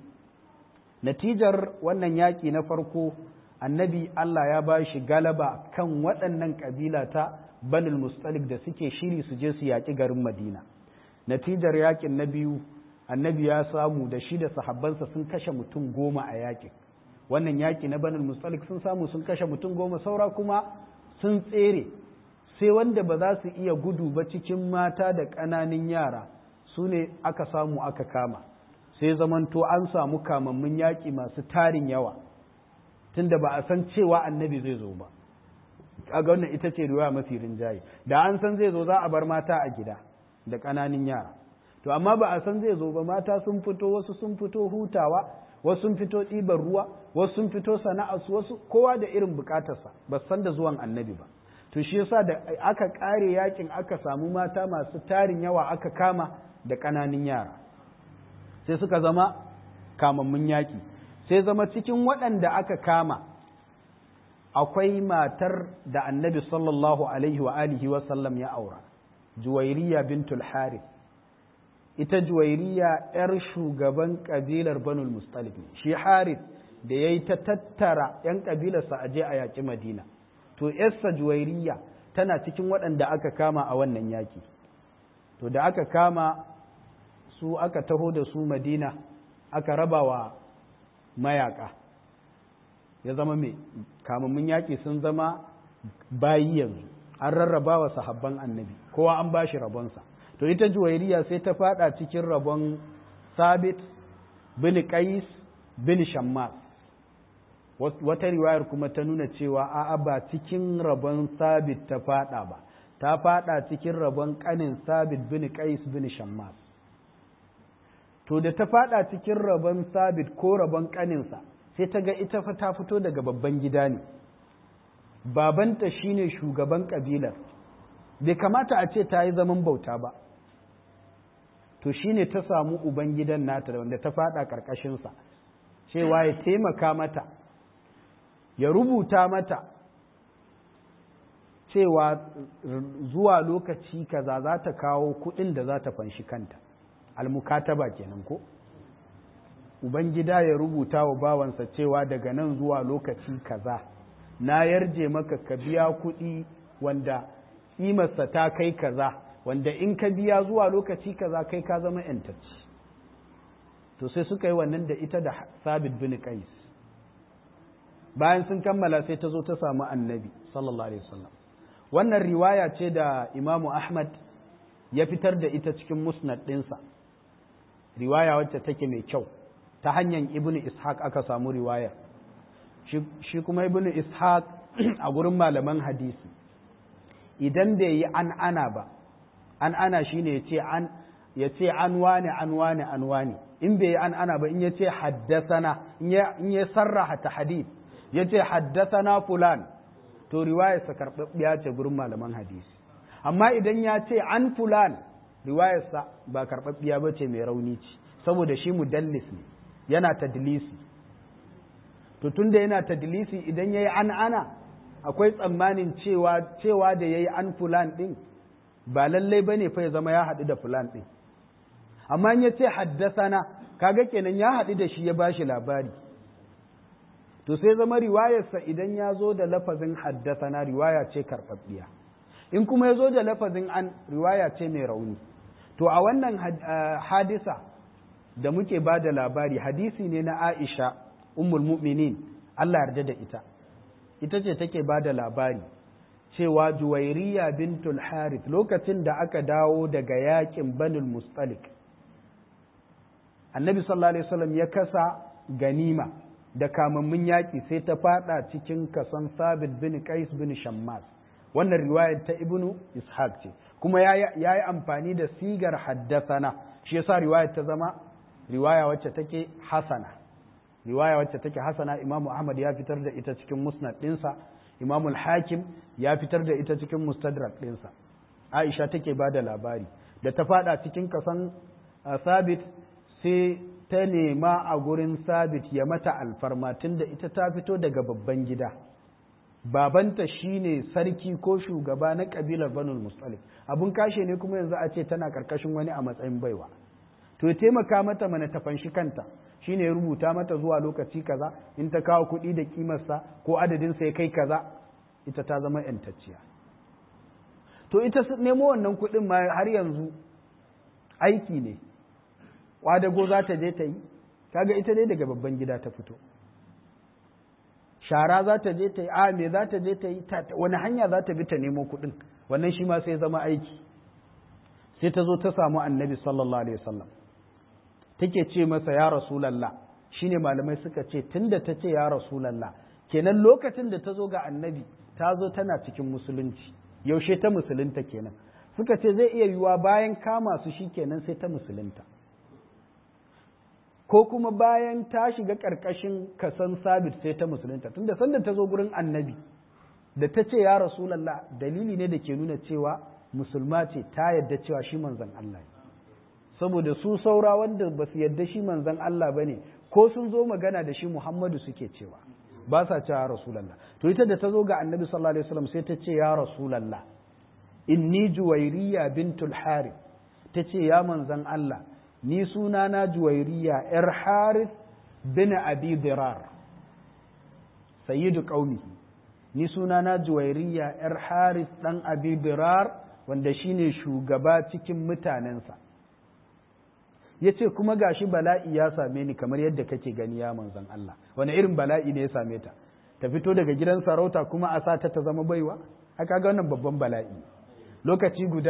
natijar wannan yaƙi na farko annabi Allah ya ba shi galaba kan waɗannan ƙabila ta banul mustalik da suke shiri su je su yaƙi garin madina natijar yaƙin na biyu annabi ya samu da shi da sahabbansa sun kashe mutum goma a yaƙin wannan yaƙi na banul mustalik sun samu sun kashe mutum goma saura kuma sun tsere sai wanda ba za su iya gudu ba cikin mata da ƙananan yara su ne aka samu aka kama sai zamanto an samu kamammun yaƙi masu tarin yawa tunda ba a san cewa annabi zai zo ba kaga wannan ita ce riwaya mafi rinjaye da an san zai zo za a bar mata a gida da ƙananan yara to amma ba a san zai zo ba mata sun fito wasu sun fito hutawa wasu sun fito ɗiban ruwa wasu sun fito sana'arsu wasu kowa da irin bukatarsa ba san da zuwan annabi ba to shi yasa da aka ƙare yakin aka samu mata masu tarin yawa aka kama da ƙananan yara sai suka zama kamammun yaƙi sai zama cikin waɗanda aka kama akwai matar da annabi sallallahu alaihi wa alihi wa sallam ya aura juwairiya bintul harith ita juwairiya ‘yar shugaban ƙabilar banul mustalif ne shi harith da ya yi ta tattara ‘yan ƙabilarsa a je a yaƙi madina to ‘yarsa juwairiya tana cikin waɗanda aka kama a wannan yaƙi to da aka kama su aka taho da su madina aka raba wa mayaƙa ya zama mai kamammun yaƙi sun zama bayi yanzu an rarraba wa sahabban annabi kowa an ba shi rabonsa to to ita juwairiya sai ta fada cikin rabon sabit bin qais bin shammas wata riwayar kuma ta nuna cewa a'a ba cikin rabon sabit ta fada ba ta fada cikin rabon kanin sabit bin qais bin shammas to da ta fada cikin rabon sabit ko rabon kaninsa sai ta ga ita fa ta fito daga babban gida ne babanta shine shugaban kabilar bai kamata a ce ta yi zaman bauta ba to shine ta samu uban gidan nata da wanda ta fada karkashinsa cewa ya taimaka mata ya rubuta mata cewa zuwa lokaci kaza za ta kawo kuɗin da za ta fanshi kanta almukataba kenan ko ubangida ya rubuta wa bawansa cewa daga nan zuwa lokaci kaza na yarje maka ka biya kuɗi wanda ƙimarsa ta kai kaza wanda in ka biya zuwa lokaci kaza kai ka zama yantacci to sai suka yi wannan da ita da sabit bin qais bayan sun kammala sai ta zo ta samu annabi sallallahu alaihi wasallam wannan riwaya ce da imamu ahmad ya fitar da ita cikin musnad ɗinsa riwaya wacce take mai kyau ta hanyar ibnu ishaq aka samu riwaya shi kuma ibnu ishaq a gurin malaman hadisi idan bai yi an ana ba an ana shine ya ce an ya ce an wane an wane an wane in bai yi an ana ba in ya ce haddasana in ya sarraha ta hadith ya ce haddasana fulan to riwayarsa karɓaɓɓiya ce gurin malaman hadisi amma idan ya ce an fulan riwayarsa ba karɓaɓɓiya ba ce mai rauni ce saboda shi mudallis ne yana tadlisi to tunda yana tadlisi idan ya yi an ana akwai tsammanin cewa cewa da ya yi an fulan ɗin ba lallai ba ne fa ya zama ya haɗu da fulan ɗin amma ya ce haddasana kaga kenan ya haɗu da shi ya ba shi labari to sai zama riwayarsa idan ya zo da lafazin haddasana riwaya ce karɓaɓɓiya in kuma ya zo da lafazin an riwaya ce mai rauni to a wannan hadisa da muke ba da labari hadisi ne na aisha ummul mu'minin Allah yarda da ita ita ce take ba da labari cewa juwairiya bintul harith lokacin da aka dawo daga yakin banul mustalik annabi sallallahu alaihi wasallam ya kasa ganima da kamammun yaƙi sai ta fada cikin kason sabit bin qais bin shammas wannan riwayar ta ibnu ishaq ce kuma ya yi amfani da sigar haddasana shi yasa riwayar ta zama riwaya wacce take hasana riwaya wacce take hasana imamu ahmad ya fitar da ita cikin musnad ɗinsa imamu hakim ya fitar da ita cikin mustadrak ɗinsa aisha take ba da labari da ta fada cikin kasan sabit sai ta nema a gurin sabit ya mata alfarma tunda ita ta fito daga babban gida babanta shine sarki ko shugaba na kabilar banul mustalik abun kashe ne kuma yanzu a ce tana karkashin wani a matsayin baiwa to ya taimaka mata mana ta fanshi kanta shine ya rubuta mata zuwa lokaci kaza in ta kawo kuɗi da kimarsa ko adadin sa ya kai kaza ita ta zama yantacciya to ita nemo wannan kuɗin ma har yanzu aiki ne kwadago za ta je ta yi kaga ita dai daga babban gida ta fito shara za ta je ta yi a me za ta je ta yi wani hanya za ta bi ta nemo kuɗin wannan shi ma sai zama aiki sai ta zo ta samu annabi sallallahu alaihi wasallam take ce masa ya rasulallah shine malamai suka ce tunda ta ce ya rasulallah kenan lokacin da ta zo ga annabi ta zo tana cikin musulunci yaushe ta musulunta kenan suka ce zai iya yiwuwa bayan kama su shi kenan sai ta musulunta ko kuma bayan ta shiga ƙarƙashin kasan sabit sai ta musulunta tunda sanda ta zo gurin annabi da ta ce ya rasulallah dalili ne da ke nuna cewa musulma ce ta yadda cewa shi manzon Allah ne saboda su saura wanda ba su yadda shi manzon Allah ba ne ko sun zo magana da shi Muhammadu suke cewa ba sa cewa rasulallah to ita da ta zo ga annabi sallallahu alaihi wasallam sai ta ce ya rasulallah inni juwairiya bintul harith ta ce ya manzon Allah ni sunana juwairiya ‘yar Harith bin Abi Dirar, sayyidu ƙaunihi, ni sunana juwairiya ‘yar Harith ɗan Abi Dirar wanda shine shugaba cikin mutanensa. Ya ce kuma gashi bala'i ya same ni kamar yadda kake gani ya manzan Allah, wani irin bala'i ne ya same ta, ta fito daga gidan sarauta kuma a sa ta ta zama baiwa, aka ga wannan babban bala'i. Lokaci guda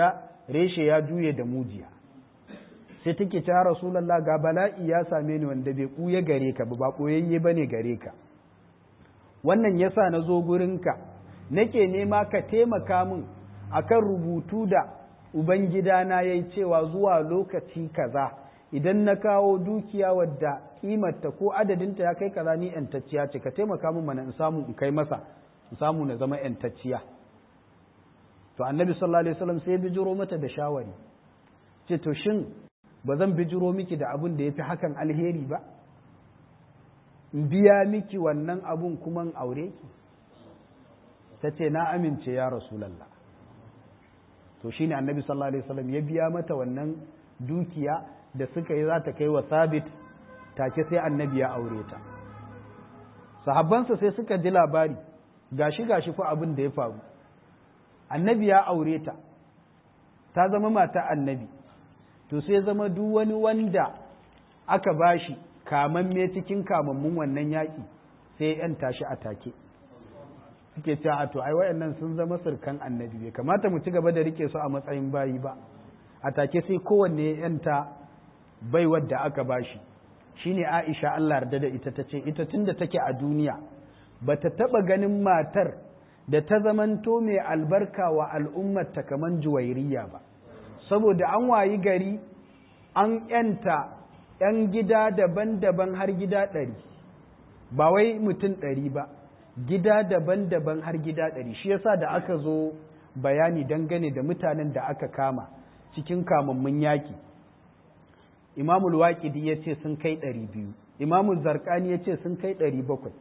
reshe ya juye da mujiya sai take ta rasulallah ga bala'i ya same ni wanda bai ɓuya gare ka ba ɓoyayye ba ne gare ka wannan yasa na zo gurinka nake nema ka taimaka min akan rubutu da ubangidana ya yi cewa zuwa lokaci kaza idan na kawo dukiya wadda kimarta ko adadinta ya kai kaza ni yantacciya ce ka taimaka min mana in samu in kai masa in samu na zama yantacciya to annabi sallallahu alaihi wasallam sai ya bijiro mata da shawari ce to shin ba zan bijiro miki da abin da ya fi hakan alheri ba in biya miki wannan abun kuma in aure ki ta ce na amince ya rasulallah to shine annabi sallallahu alaihi wasallam ya biya mata wannan dukiya da suka yi za ta kai wa sabit take sai annabi ya aure ta sahabbansa sai suka ji labari gashi gashi fa abin da ya faru annabi ya aure ta ta zama mata annabi to sai zama duk wani wanda aka bashi kamamme cikin kamammun wannan yaƙi sai ya yanta shi a take suke cewa a to ai wayannan sun zama surkan annabi bai kamata mu ci gaba da rike su a matsayin bayi ba a take sai kowanne ya yanta bai wadda aka bashi shine Aisha Allah yarda da ita tace ita tunda take a duniya bata taba ganin matar da ta zamanto mai albarka wa al'ummar ta kaman juwairiya ba saboda an wayi gari an yanta ‘yan gida daban-daban har gida ɗari ba wai mutum ɗari ba gida daban-daban har gida ɗari shi yasa da aka zo bayani dangane da mutanen da aka kama cikin kamammun yaƙi imamul waƙidi ya ce sun kai ɗari biyu imamul zarkani ya ce sun kai ɗari bakwai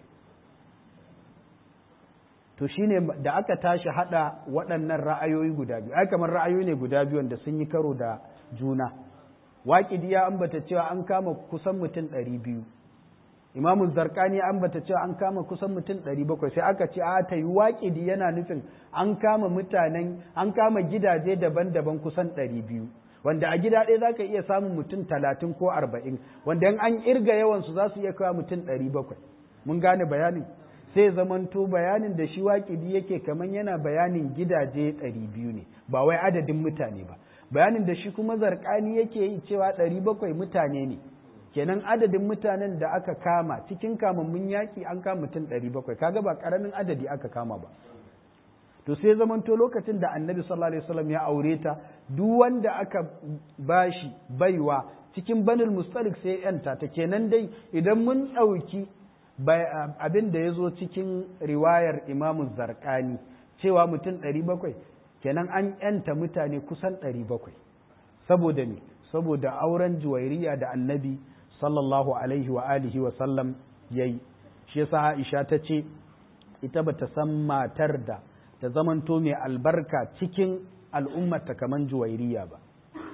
to shine da aka tashi hada waɗannan ra'ayoyi guda biyu ai kamar ra'ayoyi ne guda biyu wanda sun yi karo da juna waƙidi ya ambata cewa an kama kusan mutum ɗari biyu imamu zarkani ya ambata cewa an kama kusan mutum ɗari bakwai sai aka ce a ta yi waƙidi yana nufin an kama mutanen an kama gidaje daban-daban kusan ɗari biyu wanda a gida ɗaya za ka iya samun mutum talatin ko arba'in wanda in an irga yawansu za su iya kawo mutum ɗari bakwai mun gane bayanin sai zamanto bayanin da shi waƙidi yake kamar yana bayanin gidaje ɗari biyu ne ba wai adadin mutane ba bayanin da shi kuma zarkani yake yi cewa ɗari bakwai mutane ne kenan adadin mutanen da aka kama cikin kamammun yaƙi an kama mutum ɗari bakwai kaga ba ƙaramin adadi aka kama ba to sai zamanto lokacin da annabi sallallahu alaihi wasallam ya aure ta duk wanda aka bashi baiwa cikin banul mustalik sai yanta ta kenan dai idan mun ɗauki abin da ya zo cikin riwayar imamu zarkani cewa mutum ɗari bakwai kenan an yanta mutane kusan ɗari bakwai saboda ne saboda auren juwairiya da annabi sallallahu alaihi wa alihi wa sallam ya yi shi yasa aisha ta ce ita ba ta san matar da ta zamanto mai albarka cikin al'ummata kamar juwairiya ba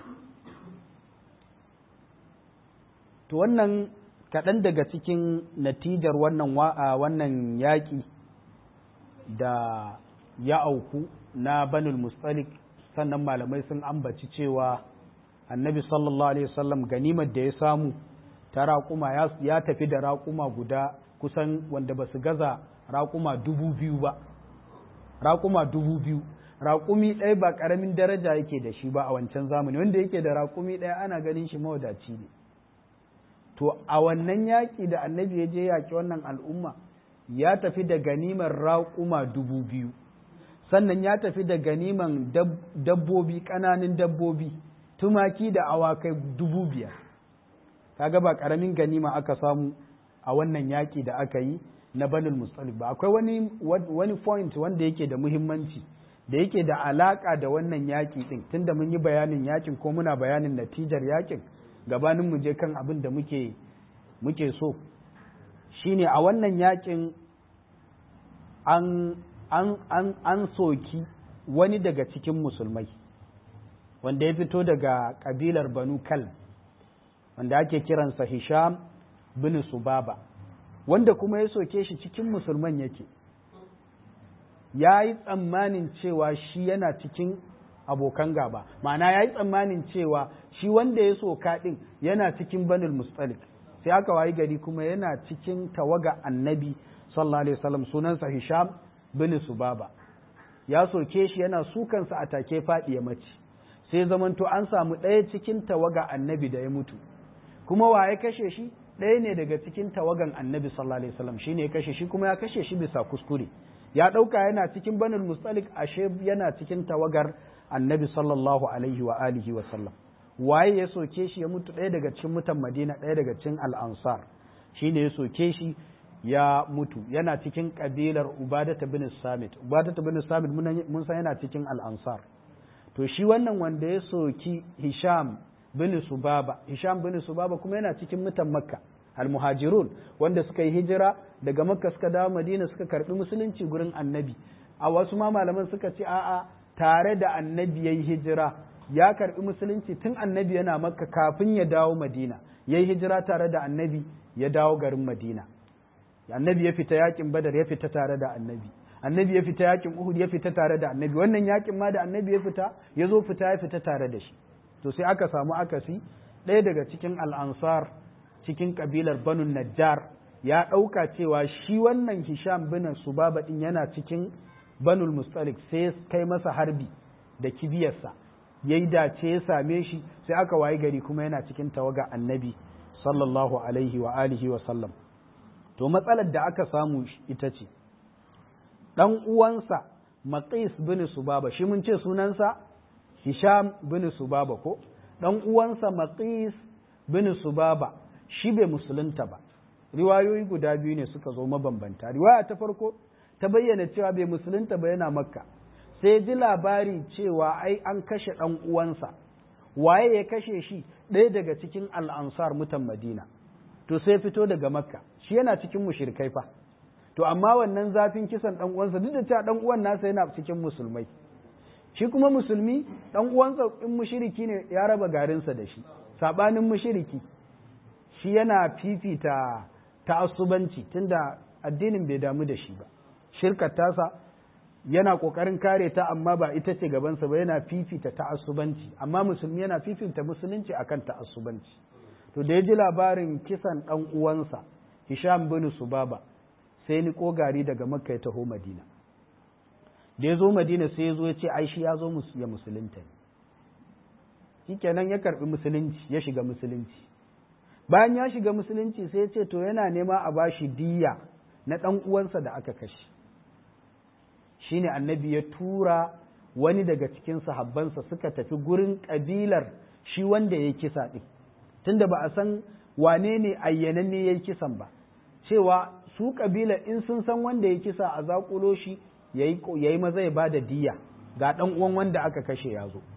to wannan kaɗan daga cikin natijar wannan wannan yaƙi da ya auku na banul mustalik sannan malamai sun ambaci cewa annabi sallallahu alaihi wasallam ganimar da ya samu ta raƙuma ya tafi da raƙuma guda kusan wanda ba su gaza raƙuma dubu biyu ba raƙuma dubu biyu raƙumi ɗaya ba ƙaramin daraja yake da shi ba a wancan zamani wanda yake da raƙumi ɗaya ana ganin shi mawadaci ne to a wannan yaƙi da annabi ya je yaƙi wannan al'umma ya tafi da ganimar raƙuma dubu biyu sannan ya tafi da ganiman dabbobi ƙananan dabbobi tumaki da awakai dubu biyar kaga ba ƙaramin ganima aka samu a wannan yaƙi da aka yi na banul mustalif ba akwai wani wani point wanda yake da muhimmanci da yake da alaƙa da wannan yaƙi ɗin tunda mun yi bayanin yaƙin ko muna bayanin natijar yaƙin gabanin mu je kan abin da muke muke so shine a wannan yaƙin an an, an, an soki wani daga cikin musulmai wanda ya fito daga ƙabilar banu kal wanda ake kiransa hisham bin subaba wanda kuma ya soke shi cikin musulman yake ya yi tsammanin cewa shi yana cikin abokan gaba ma'ana ya yi tsammanin cewa shi wanda ya soka ɗin yana cikin banul mustalik sai aka wayi gari kuma yana cikin tawaga annabi sallallahu alaihi wasallam sunansa hisham bin subaba ya soke shi yana sukansa a take faɗi ya mace sai zamanto an samu ɗaya cikin tawaga annabi da ya mutu kuma wa ya kashe shi ɗaya ne daga cikin tawagan annabi sallallahu alaihi wasallam shine ya kashe shi kuma ya kashe shi bisa kuskure ya ɗauka yana cikin banul mustalik ashe yana cikin tawagar annabi sallallahu alaihi wa alihi wa sallam waye ya soke shi ya mutu ɗaya daga cikin mutan madina ɗaya daga cikin al'ansar shine ya soke shi ya mutu yana cikin kabilar ubadata bin samit ubadata bin samit mun san yana cikin al'ansar to shi wannan wanda ya soki hisham bin subaba hisham bin subaba kuma yana cikin mutan makka almuhajirun wanda suka yi hijira daga makka suka dawo madina suka karbi musulunci gurin annabi a wasu ma malaman suka ce a'a tare da annabi yayi hijira ya karbi musulunci tun annabi yana makka kafin ya dawo madina yayi hijira tare da annabi ya dawo garin madina annabi ya fita yakin badar ya fita tare da annabi annabi ya fita yakin uhud ya fita tare da annabi wannan yakin ma da annabi ya fita ya zo fita ya fita tare da shi to sai aka samu akasi ɗaya daga cikin al'ansar cikin kabilar banu najjar ya ɗauka cewa shi wannan hisham bin subaba ɗin yana cikin banul mustalik sai kai masa harbi da kibiyarsa ya yi dace ya same shi sai aka wayi gari kuma yana cikin tawaga annabi sallallahu alaihi wa alihi wa sallam to matsalar da aka samu ita ce ɗan uwansa maqis bin subaba shi mun ce sunansa hisham bin subaba ko ɗan uwansa maqis bin subaba shi bai musulunta ba riwayoyi guda biyu ne suka zo mabambanta riwaya ta farko ta bayyana cewa bai musulunta ba yana makka sai ji labari cewa ai an kashe ɗan uwansa waye ya kashe shi ɗaya daga cikin al'ansar mutan madina to sai fito daga makka shi yana cikin mushrikai fa to amma wannan zafin kisan ɗan uwansa duk da cewa ɗan uwan nasa yana cikin musulmai shi kuma musulmi ɗan uwansa in mushriki ne ya raba garinsa da shi sabanin mushriki shi yana fifita ta'assubanci tunda addinin bai damu da shi ba shirkar tasa yana kokarin kare ta amma ba ita ce gabansa ba yana fifita ta'assubanci amma musulmi yana fifita musulunci akan ta'assubanci to da ya ji labarin kisan dan uwansa Hisham bin Subaba sai ni kogari daga Makka ya taho Madina da ya zo Madina sai ya zo ya ce ai shi ya zo ya musulunta ne shikenan ya karbi musulunci ya shiga musulunci bayan ya shiga musulunci sai ya ce to yana nema a bashi diya na ɗan uwansa da aka kashe shine annabi ya tura wani daga cikin sahabbansa suka tafi gurin ƙabilar shi wanda ya kisa ɗin tunda ba a san wane ne ayyananne ya yi kisan ba cewa su ƙabilar in sun san wanda ya kisa a zaƙulo shi ya yi maza ya ba da diya ga ɗan uwan wanda aka kashe ya zo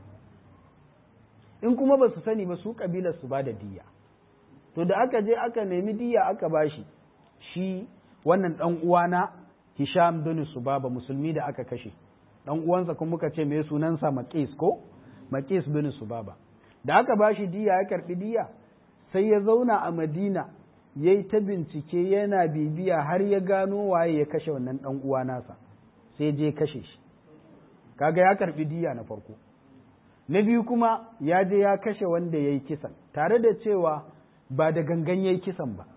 in kuma ba su sani ba su ƙabilar su ba da diya to da aka je aka nemi diya aka bashi shi wannan dan uwana Hisham bin Subaba musulmi da aka kashe dan uwansa kuma muka ce me sunansa Maqis ko Maqis bin Subaba da aka bashi diya ya karbi diya sai ya zauna a Madina yayi ta bincike yana bibiya har ya gano waye ya kashe wannan dan uwa nasa sai je kashe shi kaga ya karbi diya na farko na biyu kuma ya je ya kashe wanda yayi kisan tare da cewa ba da gangan yayi kisan ba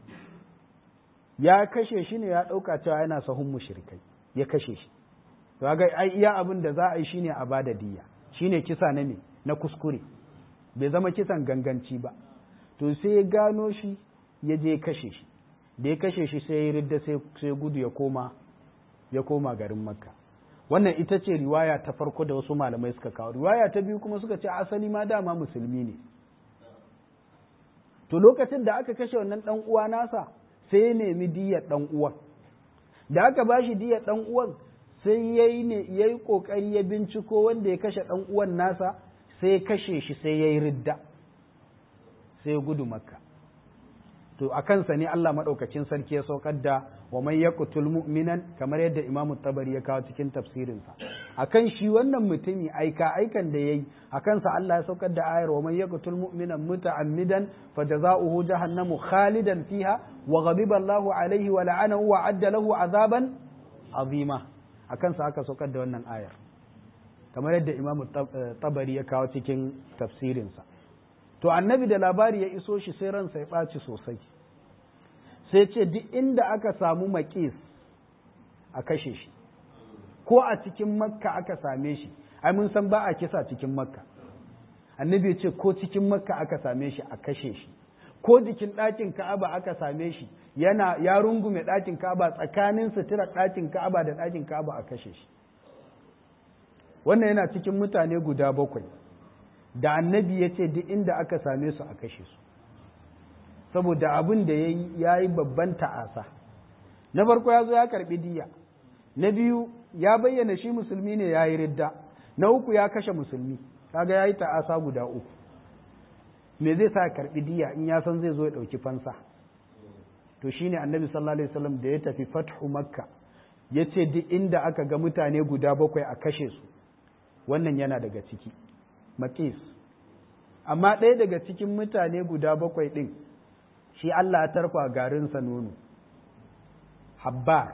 ya kashe shi ne ya ɗauka cewa yana sahun mushrikai ya kashe shi to ga ai iya abin da za a yi shine a bada diya shine kisa na me na kuskure bai zama kisan ganganci ba to sai ya gano shi ya je kashe shi da ya kashe shi sai ya ridda sai gudu ya koma ya koma garin makka wannan ita ce riwaya ta farko da wasu malamai suka kawo riwaya ta biyu kuma suka ce asali ma dama musulmi ne to lokacin da aka kashe wannan dan uwa nasa sai ya nemi diyar ɗan uwan da aka ba shi diyar ɗan uwan sai ya yi ne ya yi ƙoƙari ya binciko wanda ya kashe ɗan uwan nasa sai ya kashe shi sai ya yi ridda sai ya gudu makka to a kansa ne Allah maɗaukacin sarki ya saukar da wa man yaqtul mu'minan kamar yadda Imam Tabari ya kawo cikin tafsirinsa akan shi wannan mutumi aika aikan da yayi akan sa Allah ya saukar da ayar wa man yaqtul mu'minan muta'ammidan fajaza'uhu jahannamu khalidan fiha wa ghadiba Allahu alaihi wa la'anahu wa adda lahu azaban azima akan sa aka saukar da wannan ayar kamar yadda Imam Tabari ya kawo cikin tafsirinsa to annabi da labari ya iso shi sai ransa ya ɓaci sosai sai ce duk inda aka samu maƙis a kashe shi ko a cikin makka aka same shi ai mun san ba a kisa cikin makka annabi ya ce ko cikin makka aka same shi a kashe shi ko jikin ɗakin ka'aba aka same shi yana ya rungume ɗakin ka'aba tsakanin suturar ɗakin ka'aba da ɗakin ka'aba a kashe shi wannan yana cikin mutane guda bakwai da annabi ya ce duk inda aka same su a kashe su saboda abin da ya yi babban ta'asa na farko ya zo ya karɓi diya na biyu ya bayyana shi musulmi ne ya yi ridda na uku ya kashe musulmi kaga ya yi ta'asa guda uku me zai sa karɓi diya in ya san zai zo ya ɗauki fansa to shine annabi sallallahu alaihi wasallam da ya tafi fathu makka ya ce duk inda aka ga mutane guda bakwai a kashe su wannan yana daga ciki makis amma ɗaya daga cikin mutane guda bakwai ɗin shi Allah ya tarfa garinsa nono habbar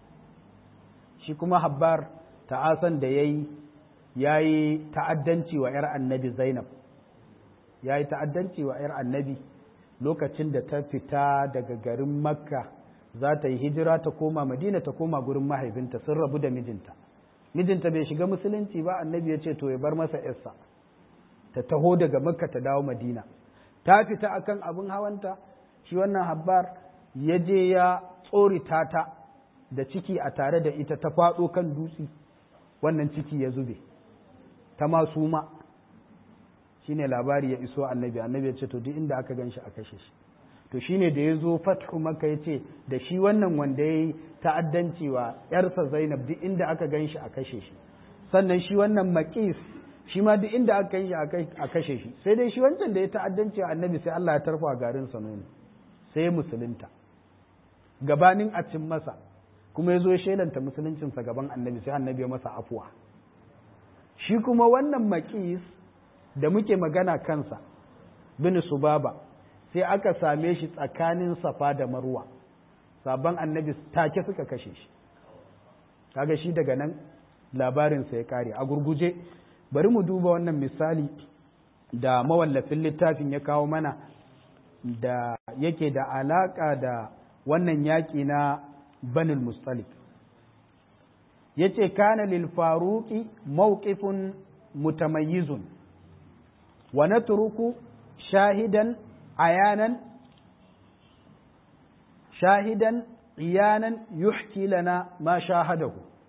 shi kuma habbar ta'asan da ya yi ya yi ta'addanci wa ‘yar annabi zainab ya yi ta'addanci wa ‘yar annabi lokacin da ta fita daga garin makka za ta yi hijira ta koma madina ta koma gurin mahaifinta sun rabu da mijinta mijinta bai shiga musulunci ba annabi ya ce to ya bar masa yarsa ta taho daga makka ta dawo madina ta fita akan abin hawanta shi wannan habbar ya je ya tsorita ta da ciki a tare da ita ta faɗo kan dutse wannan ciki ya zube ta masu ma shine labari ya iso annabi annabi ya ce to duk inda aka gan shi a kashe shi to shine da ya zo fathu maka ya ce da shi wannan wanda ya yi ta'addanci wa ‘yarsa zainab duk inda aka gan shi a kashe shi sannan shi wannan maƙis shi ma duk inda aka gan shi a kashe shi sai dai shi wancan da ya ta'addanci wa annabi sai Allah ya tarfa garin sa nono sai musulunta gabanin a cin masa kuma ya zo ya shelanta musuluncinsa gaban annabi sai annabi ya masa afuwa shi kuma wannan maƙis da muke magana kansa bin subaba sai aka same shi tsakanin safa da marwa sabon annabi take suka kashe shi kaga shi daga nan labarinsa ya kare a gurguje bari mu duba wannan misali da mawallafin littafin ya kawo mana da yake da alaka da wannan yaƙi na banul mustalik ya ce kana lil faruqi mawqifun mutamayyizun wa natruku shahidan عيانا شاهدا عيانا يحكي لنا ما شاهده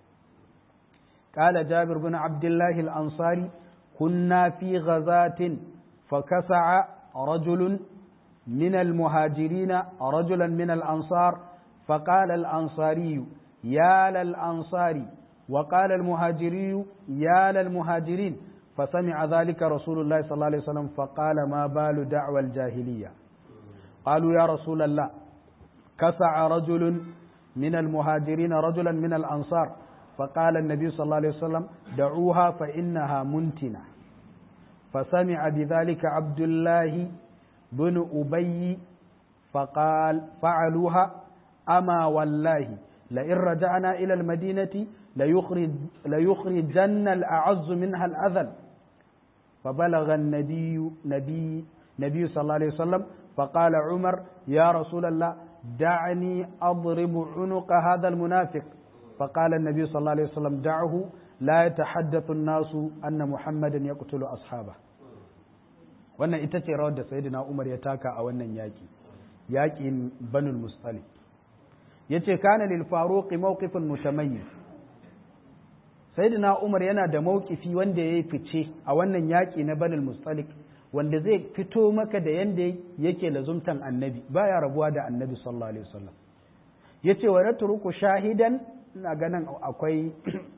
قال جابر بن عبد الله الأنصاري كنا في غزاة فكسع رجل من المهاجرين رجلا من الأنصار فقال الأنصاري يا للأنصار وقال المهاجري يا للمهاجرين فسمع ذلك رسول الله صلى الله عليه وسلم فقال ما بال دعوى الجاهلية قالوا يا رسول الله كسع رجل من المهاجرين رجلا من الأنصار فقال النبي صلى الله عليه وسلم دعوها فإنها منتنة فسمع بذلك عبد الله بن أبي فقال فعلوها أما والله لئن رجعنا إلى المدينة ليخرج ليخرجن الأعز منها الأذل فبلغ النبي نبي نبي صلى الله عليه وسلم فقال عمر يا رسول الله دعني أضرب عنق هذا المنافق فقال النبي صلى الله عليه وسلم دعه لا يتحدث الناس أن محمدا يقتل أصحابه wannan ita ce rawar da sayyidina Umar ya taka a wannan yaki yakin Banul Mustalik yace kana lil Faruq mawqifun mutamayyiz sayyidina Umar yana da mawkifi wanda ya fice a wannan yaƙi na Banul Mustalik wanda zai fito maka da yanda yake lazumtan annabi baya rabuwa da annabi sallallahu alaihi wasallam yace wa natruku shahidan ina ganin akwai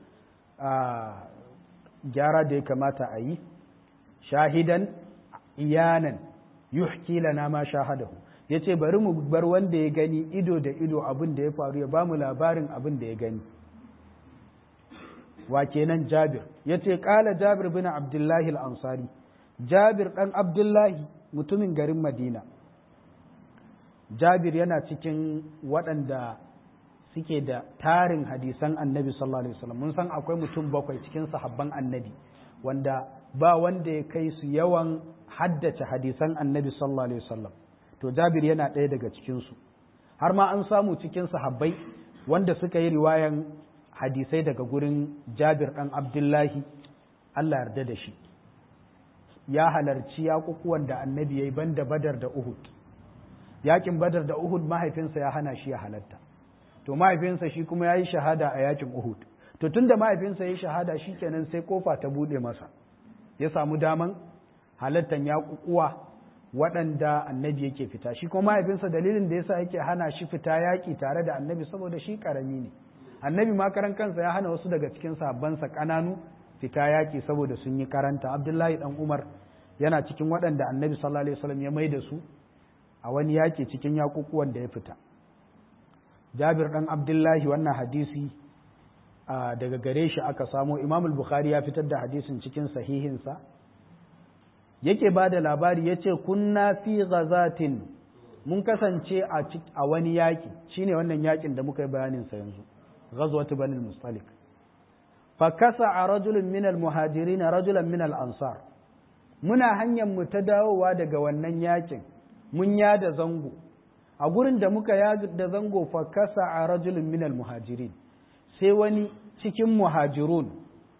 gyara da ya kamata a yi shahidan iyanan yuhki lana ma shahadahu yace bari mu bar wanda ya gani ido da ido abin da ya faru ya bamu labarin abin da ya gani wa kenan Jabir yace kala Jabir bin Abdullahi al-Ansari Jabir dan Abdullahi mutumin garin Madina Jabir yana cikin waɗanda suke da tarin hadisan Annabi sallallahu alaihi wasallam mun san akwai mutum bakwai cikin sahabban Annabi wanda ba wanda ya kai su yawan haddace hadisan Annabi sallallahu alaihi wasallam to Jabir yana ɗaya daga cikin su har ma an samu cikin sahabbai wanda suka yi riwayan hadisai daga gurin jabir ɗan abdullahi Allah yarda da shi ya halarci yaƙuƙuwan da annabi ya yi banda badar da uhud yakin badar da uhud mahaifinsa ya hana shi ya halatta to mahaifinsa shi kuma ya yi shahada a yakin uhud to tun da mahaifinsa ya yi shahada shi kenan sai kofa ta buɗe masa ya samu daman halattan yaƙuƙuwa waɗanda annabi yake fita shi kuma mahaifinsa dalilin da yasa yake hana shi fita yaƙi tare da annabi saboda shi ƙarami ne annabi ma karan kansa ya hana wasu daga cikin sabansa ƙananu fita yaƙi saboda sun yi karanta abdullahi dan umar yana cikin waɗanda annabi sallallahu alaihi wasallam ya mai da su a wani yaƙi cikin yaƙuƙuwan da ya fita jabir dan abdullahi wannan hadisi daga gare shi aka samo imam bukhari ya fitar da hadisin cikin sahihinsa yake ba da labari ya ce kunna fi ghazatin mun kasance a wani yaƙi shine wannan yaƙin da muka yi bayaninsa yanzu ghazwatu banil mustalik fa kasa a rajulun minal muhajirin rajulan minal ansar muna hanyar mu ta dawowa daga wannan yaƙin mun yada zango a gurin da muka yada zango fa kasa a rajulun minal muhajirin sai wani cikin muhajirun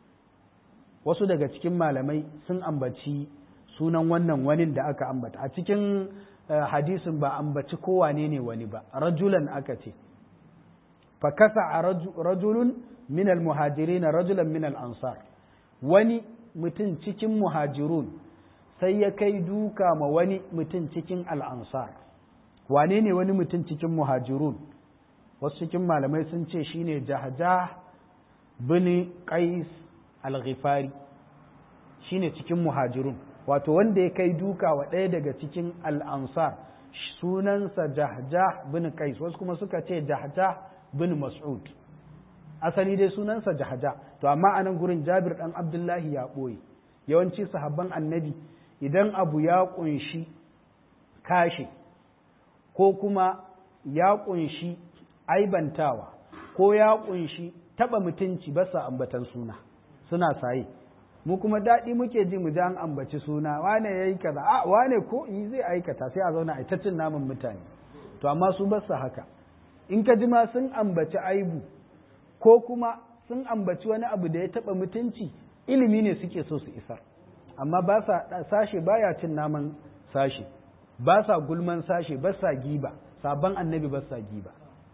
wasu daga cikin malamai sun ambaci sunan wannan wani da aka ambata a cikin hadisin ba ambaci kowane ne wani ba rajulan aka ce fa kasa a rajulun min almuhajirin rajulan min ansar wani mutum cikin muhajirun sai ya kai duka ma wani mutum cikin al'ansar wane ne wani mutum cikin muhajirun wasu cikin malamai sun ce shine jahjah bin qais al-ghifari shine cikin muhajirun wato wanda ya kai duka wa ɗaya daga cikin al'ansar sunansa jahjah bin qais wasu kuma suka ce jahjah bin mas'ud asali dai sunansa jahjah to amma anan gurin jabir dan abdullahi ya ɓoye yawanci sahabban annabi idan abu ya ƙunshi kashe ko kuma ya ƙunshi aibantawa ko ya ƙunshi taɓa mutunci ba sa ambatan suna suna saye mu kuma daɗi muke ji mu ji an ambaci suna wane ya yi kaza a wane ko yi zai aikata sai a zauna a ta cin naman mutane to amma su ba haka in ka ji ma sun ambaci aibu ko kuma sun ambaci wani abu da ya taɓa mutunci ilimi ne suke so su isar amma ba sa sashe baya cin naman sashe ba sa gulman sashe ba sa giba sabon annabi ba sa giba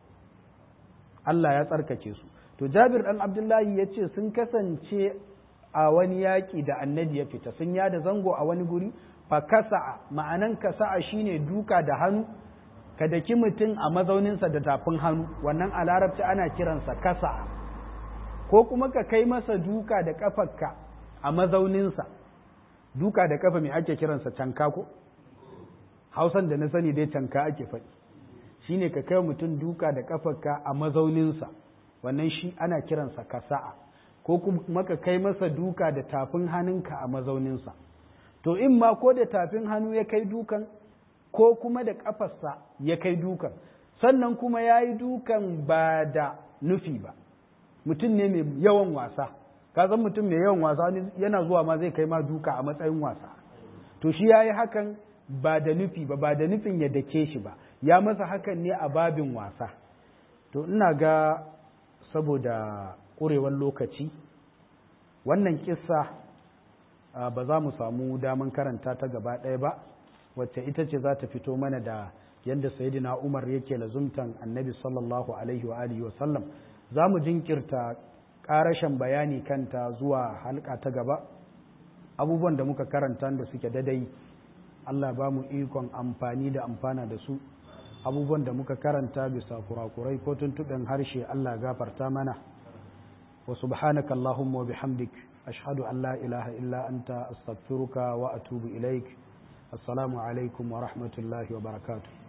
Allah ya tsarkake su to Jabir dan Abdullahi ya ce sun kasance a wani yaƙi da annabi ya fita sun yada zango a wani guri fa kasa'a ma'anan kasa'a shine duka da hannu ka daki mutum a mazauninsa da tafin hannu wannan a larabci ana kiransa kasa'a ko kuma ka kai masa duka da kafarka a mazauninsa duka da kafa mai ake kiransa canka ko hausan da na sani dai canka ake faɗi shine ka kai mutum duka da kafarka a mazauninsa wannan shi ana kiransa kasa'a ko kuma ka kai masa duka da tafin hannunka a mazauninsa to in ma ko da tafin hannu ya kai dukan ko kuma da kafarsa ya kai dukan sannan kuma ya yi dukan ba da nufi ba mutum ne mai yawan wasa ka san mutum mai yawan wasa yana zuwa ma zai kai ma duka a matsayin wasa to shi ya yi hakan ba da nufi ba ba da nufin ya dake shi ba ya masa hakan ne a babin wasa to ina ga saboda ƙurewar lokaci wannan kissa ba za mu samu daman karanta ta gaba ɗaya ba wacce ita ce za ta fito mana da yadda sayidina umar yake lazumtan annabi sallallahu alaihi wa alihi wa sallam za mu jinkirta ƙarashen bayani kanta zuwa halka ta gaba abubuwan da muka karanta da suke dadai Allah ba mu ikon amfani da amfana da su abubuwan da muka karanta bisa kurakurai ko tuntuɓen harshe Allah gafarta mana wa subhanaka Allahumma wa bihamdik ashhadu an la ilaha illa anta astaghfiruka wa atubu ilaik assalamu alaikum wa rahmatullahi wa barakatuh